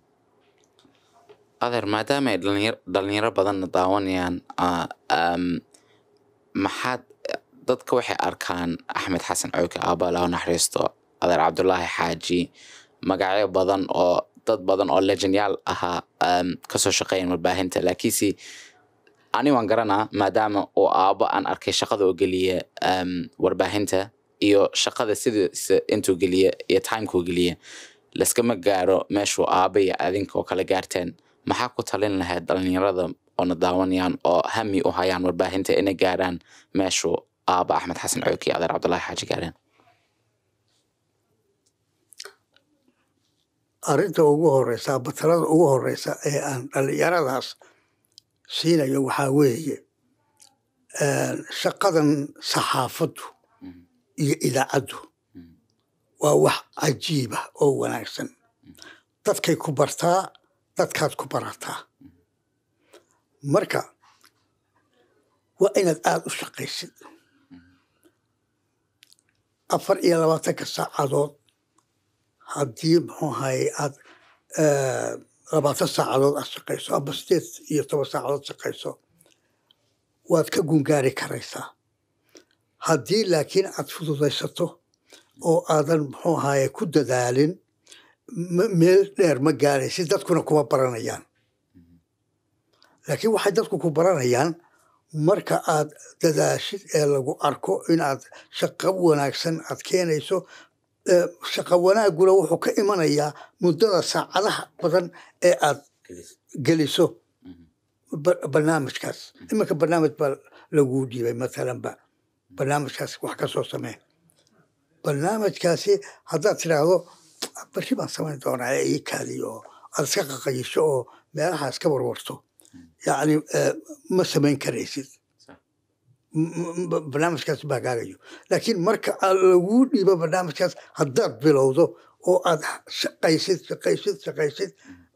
adeer maadaama ay dhalinyar- dhalinyaro badanna daawanayaan ah, um, maxaad dadka waxay arkaan axmed xasan cowke aaba laga naxariisto adeer cabdulaahi xaaji magacyo badan oo dad badan oo legendyaal ahaa um, kasoo shaqeeyan warbaahinta laakiinse ani waan garanaa maadaama uu aabo aan arkay shaqada oo geliya um, warbaahinta iyo shaqada sidiisa intuu geliye iyo timekuu geliye laskama gaaro meeshuu aaba iyo adinka oo kala gaarteen maxaa ku talin lahayd dhalinyarada oona daawanayaan oo hami u hayaan warbaahinta inay gaaraan meeshuu aaba axmed xasan cooki iyo adeer cabdullaahi xaaji gaareen arrinta ugu horeysa batalada ugu horeysa ee aan dhalinyaradaas siinayo waxaa weeye shaqadan saxaafaddu iyo idaacaddu waa wax cajiiba oo wanaagsan dadkay ku bartaa dadkaad ku barataa marka waa inaad aada u shaqaysid afar iyo labaatanka saacadood haddii muxuu ahaye aad labaatan saacadood aad shaqayso ama sideed iyo toban saacadood shaqayso waad ka gungaari karaysaa haddii laakiin aad fududaysato oo aadan muxuu ahaye ku dadaalin meel dheer ma gaaraysid dadkuna kuma baranayaan laakiin waxay dadku ku baranayaan marka aad dadaashid ee lagu arko inaad shaqo wanaagsan aad keenayso shaqa wanaaguna wuxuu ka imanayaa muddada saacadaha badan ee aad geliso barnaamijkaas iminka barnaamij baa laguu dhiibay mathalanba barnaamijkaas wax ka soo samee barnaamijkaasi haddaad tidhaahdo bari baan samayn doonaa ee ii kaadiyo oo aad iska qaqayisho oo meelaha iska warwarto yacni ma samayn karaysid barnaamijkaas baa gaagayo laakiin marka laguu dhiibo barnaamijkaas haddaad bilowdo oo aad shaqaysid shaqaysid shaqaysid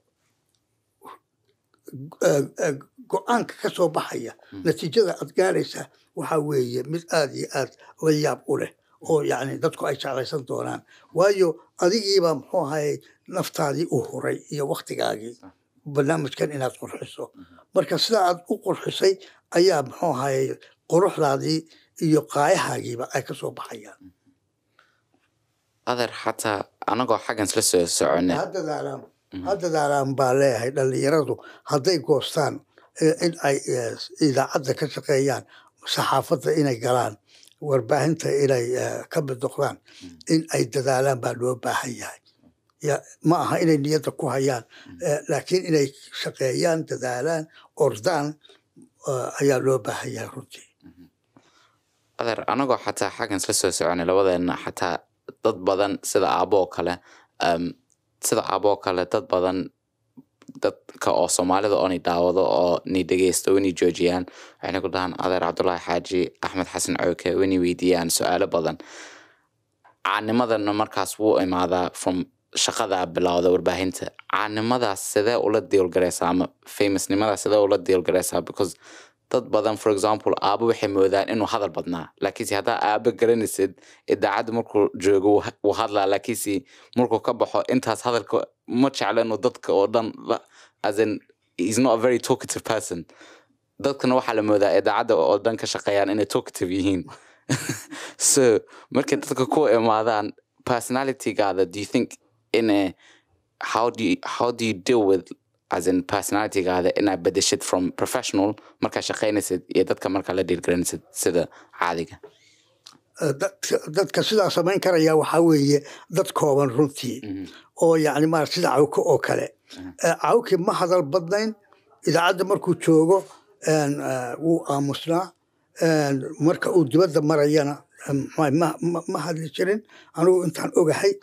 go-aanka ka soo baxaya natiijada aad gaaraysaa waxaa weeye mid aada iyo aad la yaab u leh oo yacni dadku ay jeclaysan doonaan waayo adigiibaa muxuu ahayey naftaadii u huray iyo waktigaagii barnaamijkan inaad qurxiso marka sidaa aad u qurxisay ayaa muxuu ahayey quruxdaadii iyo qaayahaagiiba ay ka soo baxayaan adeer xataa anagoo xaggan isla soo socone ha dadaalaan ha dadaalaan baa leeyahay dhalinyaradu hadday goostaan in ay idaacadda ka shaqeeyaan saxaafadda inay galaan warbaahinta inay ka mid noqdaan in ay dadaalaan baa loo baahan yahay ma aha inay niyadda ku hayaan laakiin inay shaqeeyaan dadaalaan ordaan ayaa loo baahan yahay runtii adeer anagoo xataa xaggan isla soo soconay labadeena xataa dad badan sida aabo oo kale sida aabo oo kale dad badan dadka oo soomaalida oo ni daawado oo ni dhegeysto wani joojiyaan waxayna ku dhahaan adeer cabdullaahi xaaji axmed xasan cooke wani weydiiyaan su-aalo badan caanimadana markaas wuu imaadaa from shaqada bilowda warbaahinta caanimadaas sidee ula diilgareysaa ama famousnimadaas sidee ula diilgareysaa because dad badan for example aabo waxay moodaan inuu hadal badnaa laakiinse haddaa aabo garanaysid idaacadda markuu joogo wuu hadlaa laakiinse markuu ka baxo intaas hadalka ma jeclo inuu dadka oo dhan as in he's not a very talkative person dadkana waxaa la moodaa idaacadda oo dhan ka shaqeeyaan inay talkative yihiin so markay dadka ku imaadaan personalitygaada do you think in a, how do you, how do you deal with as in personalitygaada inaad bedeshid from professional markaa shaqaynaysid iyo dadka markaa la dhiirgaranaysid sida caadiga dadka sidaa samayn karaya waxaa weeye dad kooban runtii oo yani ma sida cawke oo kale cawke ma hadal badnayn idaacadda markuu joogo wuu aamusnaa marka uu dibadda marayana ma hadli jirin anigu intaan ogahay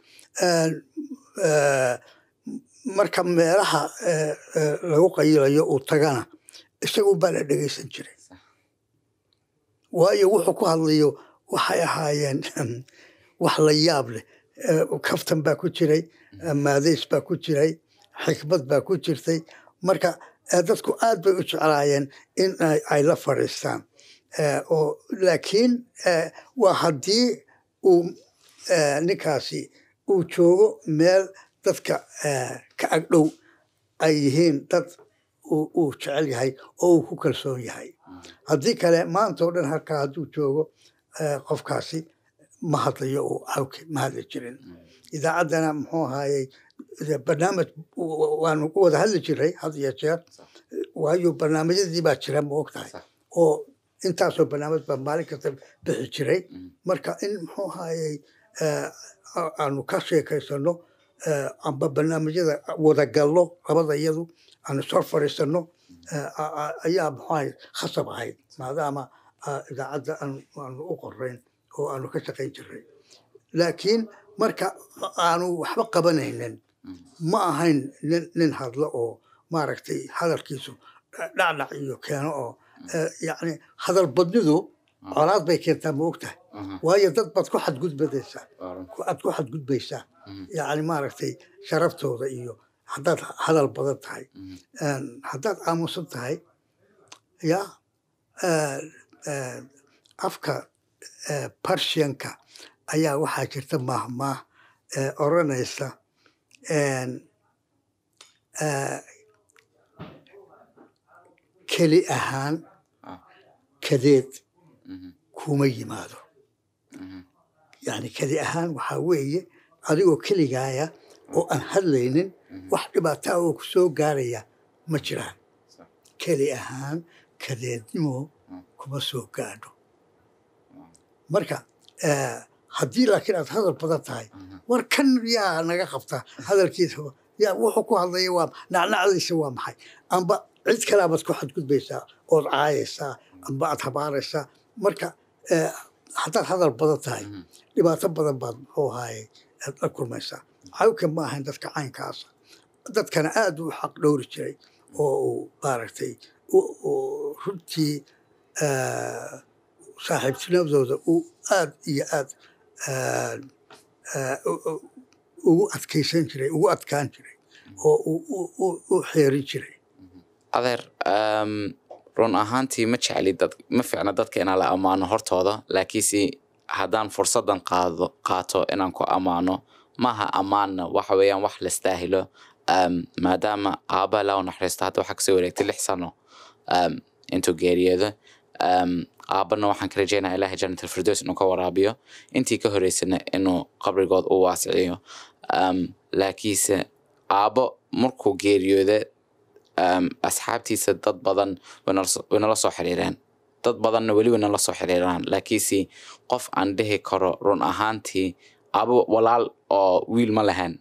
marka meelaha lagu qayilayo uu tagana isagu baa la dhegeysan jiray waayo wuxuu ku hadlayo waxay ahaayeen wax la yaab leh kaftan baa ku jiray maadays baa ku jiray xikmad baa ku jirtay marka dadku aad bay u jeclaayeen in ay la fadhiistaan oo laakiin waa haddii uu ninkaasi uu joogo meel dadka ka agdhow ay yihiin dad uu jecel yahay oo uu ku kalsoon yahay haddii kale maanta oo dhan halkaa hadduu joogo qofkaasi ma hadlayo uu awke ma hadli jirin idaacaddana muxuu ahaayey barnaamij waanu wada hadli jiray had iyo jeer waayo barnaamijyadii baa jira ma og tahay oo intaasoo barnaamij baa maalin kasta bixi jiray marka in muxuu ahayey aanu ka sheekaysano amba barnaamijyada wadagallo labada iyadu aanu sor fadhiisano ayaa muxuu ahay khasab ahayd maadaama idaacadda aanu u qorayn oo aanu ka shaqayn jiray laakiin marka aanu waxba qabanaynin ma ahayn nin nin hadlo oo maaragtay hadalkiisu dhacdhac iyo keeno oo yacni hadal badnidu colaad bay keentaa ma ogtahay waayo dad baad ku xadgudbadaysaa aad ku xadgudbaysaa yacni maaragtay sharaftooda iyo haddaad hadal badan tahay haddaad aamusan tahay ya afka barshianka ayaa waxaa jirta maahmaah oranaysa keli ahaan kadeed kuma yimaado yani keli ahaan waxaa weeye adigoo keligaaya oo aan hadlaynin wax dhibaataa oo ku soo gaaraya ma jiraan keli ahaan kadeednimo kuma soo gaadho marka haddii laakiin aad hadal badan tahay war kan yaa naga qabta hadalkiisa yaa wuxuu ku hadlaya waa nacnacdiisa waa maxay amba cid kalaabaad ku xadgudbaysaa ood caayaysaa amba aad habaaraysaa marka haddaad hadal badan tahay dhibaato badan baad muxuu ahaaye aad la kulmaysaa cawka ma ahayn dadka caynkaasa dadkana aad u xaq dhowri jiray oo uu maaragtay runtii saaxiibtinimadooda uu aad iyo aad ugu adkaysan jiray ugu adkaan jiray oo u xeerin jiray adeer run ahaantii ma jecli dad ma fiicna dadka inaan la ammaano hortooda laakiinse haddaan fursadan qaado qaato inaan ku ammaano maaha ammaanna waxa weeyaan wax lastaahilo maadaama aabbaha laa u naxariisto hadda waxaa kasoo wareegtay lix sano intuu geeriyoodo aabbana waxaan ka rajeynaya ilahay janat alfirdows inuu ka waraabiyo intii ka horeysana inuu qabrigood u waasiciyo laakiinse aabbo markuu geeriyooda asxaabtiisa dad badan way nala soo xiriireen dad badanna weli way nala soo xiriiraan laakiinse qof aan dhihi karo run ahaantii aabo walaal oo wiil ma lahayn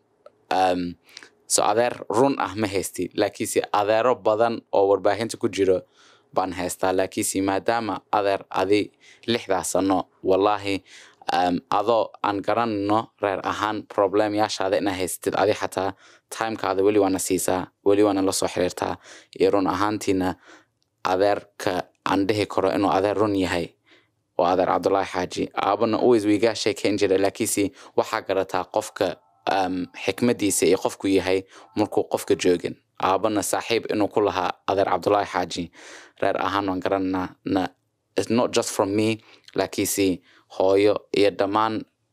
so adeer run ah ma haysti laakiinse adeero badan oo warbaahinta ku jiro baan haystaa laakiinse maadaama adeer adi lixdaas sano wallaahi adoo aan garanayno reer ahaan problemyaashaada inaa haystid adi xataa timekaada weli waana siisaa weli waana la soo xiriirtaa iyo run ahaantiina adeerka aan dhihi karo inuu adeer run yahay waa adeer cabdullaahi xaaji aabana always wiigaa sheekeyn jira laakiinse waxaa garataa qofka xikmadiisa iyo qofku yahay markuu qofka joogin aabana saaxiib inuu ku lahaa adeer cabdullaahi xaaji reer ahaan waan garananaa na not just from me laakiinse hooyo iyo dhammaan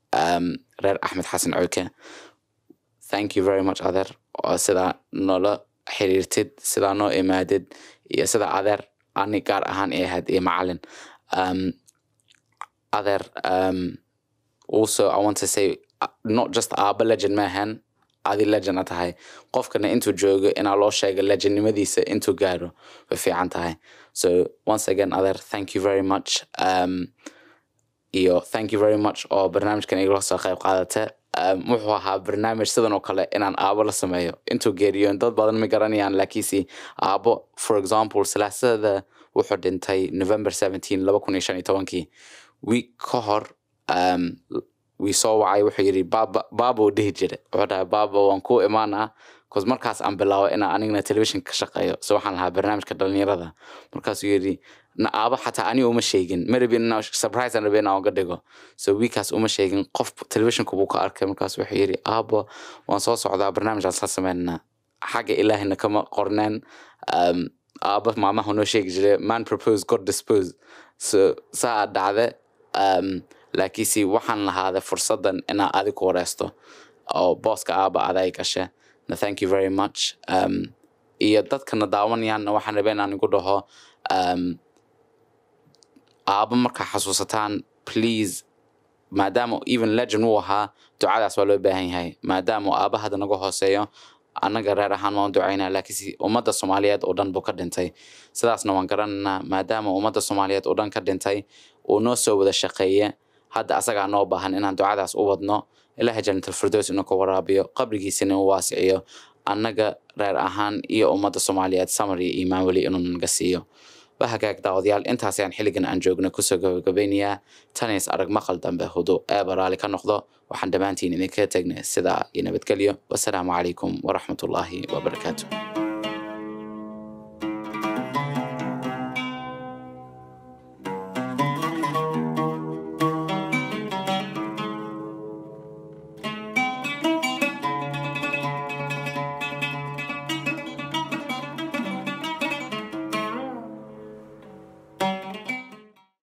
reer axmed xasan cooke thank you very much adeer oo sidaa noola xiriirtid sidaa noo imaadid iyo sida adeer ani gaar ahaan i ahayd iyo macalin um, adeer um, also i want to say uh, not just aaba legend maahan adi legend a tahay qofkana intuu joogo inaa loo sheega legendnimadiisa intuu gaaro way fiican tahay so once again adeer thank you very much um, iyo thank you very much oo barnaamijkan igala soo qayb qaadata um, wuxuu ahaa barnaamij sidan oo kale inaan aabo la sameeyo intuu geeriyoon dad badan ma garanayaan laakiinse aabo for example silaasada wuxuu dhintay november 17 laba kun iyo shan iyo tobankii week ka hor um, wii soo wacay wuxuu yidhi baaba baabuu dhihi jira wuxuu dhahay baaba waan kuu imaanaa bcause markaas aan bilaabo inaan anigana television ka shaqeeyo so waxaan lahaa barnaamijka dhalinyarada markaasuu yidhi na aaba xataa ani uma sheegin ma rabin inaa surprise aan rabin inaan uga dhigo so wiikaas uma sheegin qof televisionka buu ka arkay markaas wuxuu yidhi aabo waan soo socdaa barnaamij aan sla sameynaa xagga ilaahina kama qorneen um, aaba maamaha noo sheegi jiray man propose god dispose so saa dhacde um, laakiinse waxaan lahaaday fursadan inaa adi ku wareysto oo booska aaba aday gashe na thank you very much um, iyo dadkana daawanayaanna waxaan rabay inaan igu dhaho um, aaba markaa xasuusataan please maadaama even legend uu ahaa ducadaas waa loo baahan yahay maadaama aaba hadda naga hooseeyo annaga reer ahaan waan u ducaynaa laakiinse ummadda soomaaliyeed oo dhan buu ka dhintay sidaasna waan garanaynaa maadaama ummadda soomaaliyeed oo dhan ka dhintay uu noo soo wada shaqeeye hadda asagaa noo baahan inaan ducadaas u wadno ilaahay jannatalfirdows inuu ka waraabiyo qabrigiisina u waasiciyo annaga reer ahaan iyo ummadda soomaaliyeed samar iyo iimaan weli inuu naga siiyo bahagaag daawadayaal intaas ayaan xilligan aan joogna kusoo gabagabeynayaa tanays arag maqal dambe hudu eeba raali ka noqdo waxaan dhammaantiin idinkaga tegnay sidaa iyo nabadgelyo wasalaamu calaykum waraxmatullaahi wabarakaatu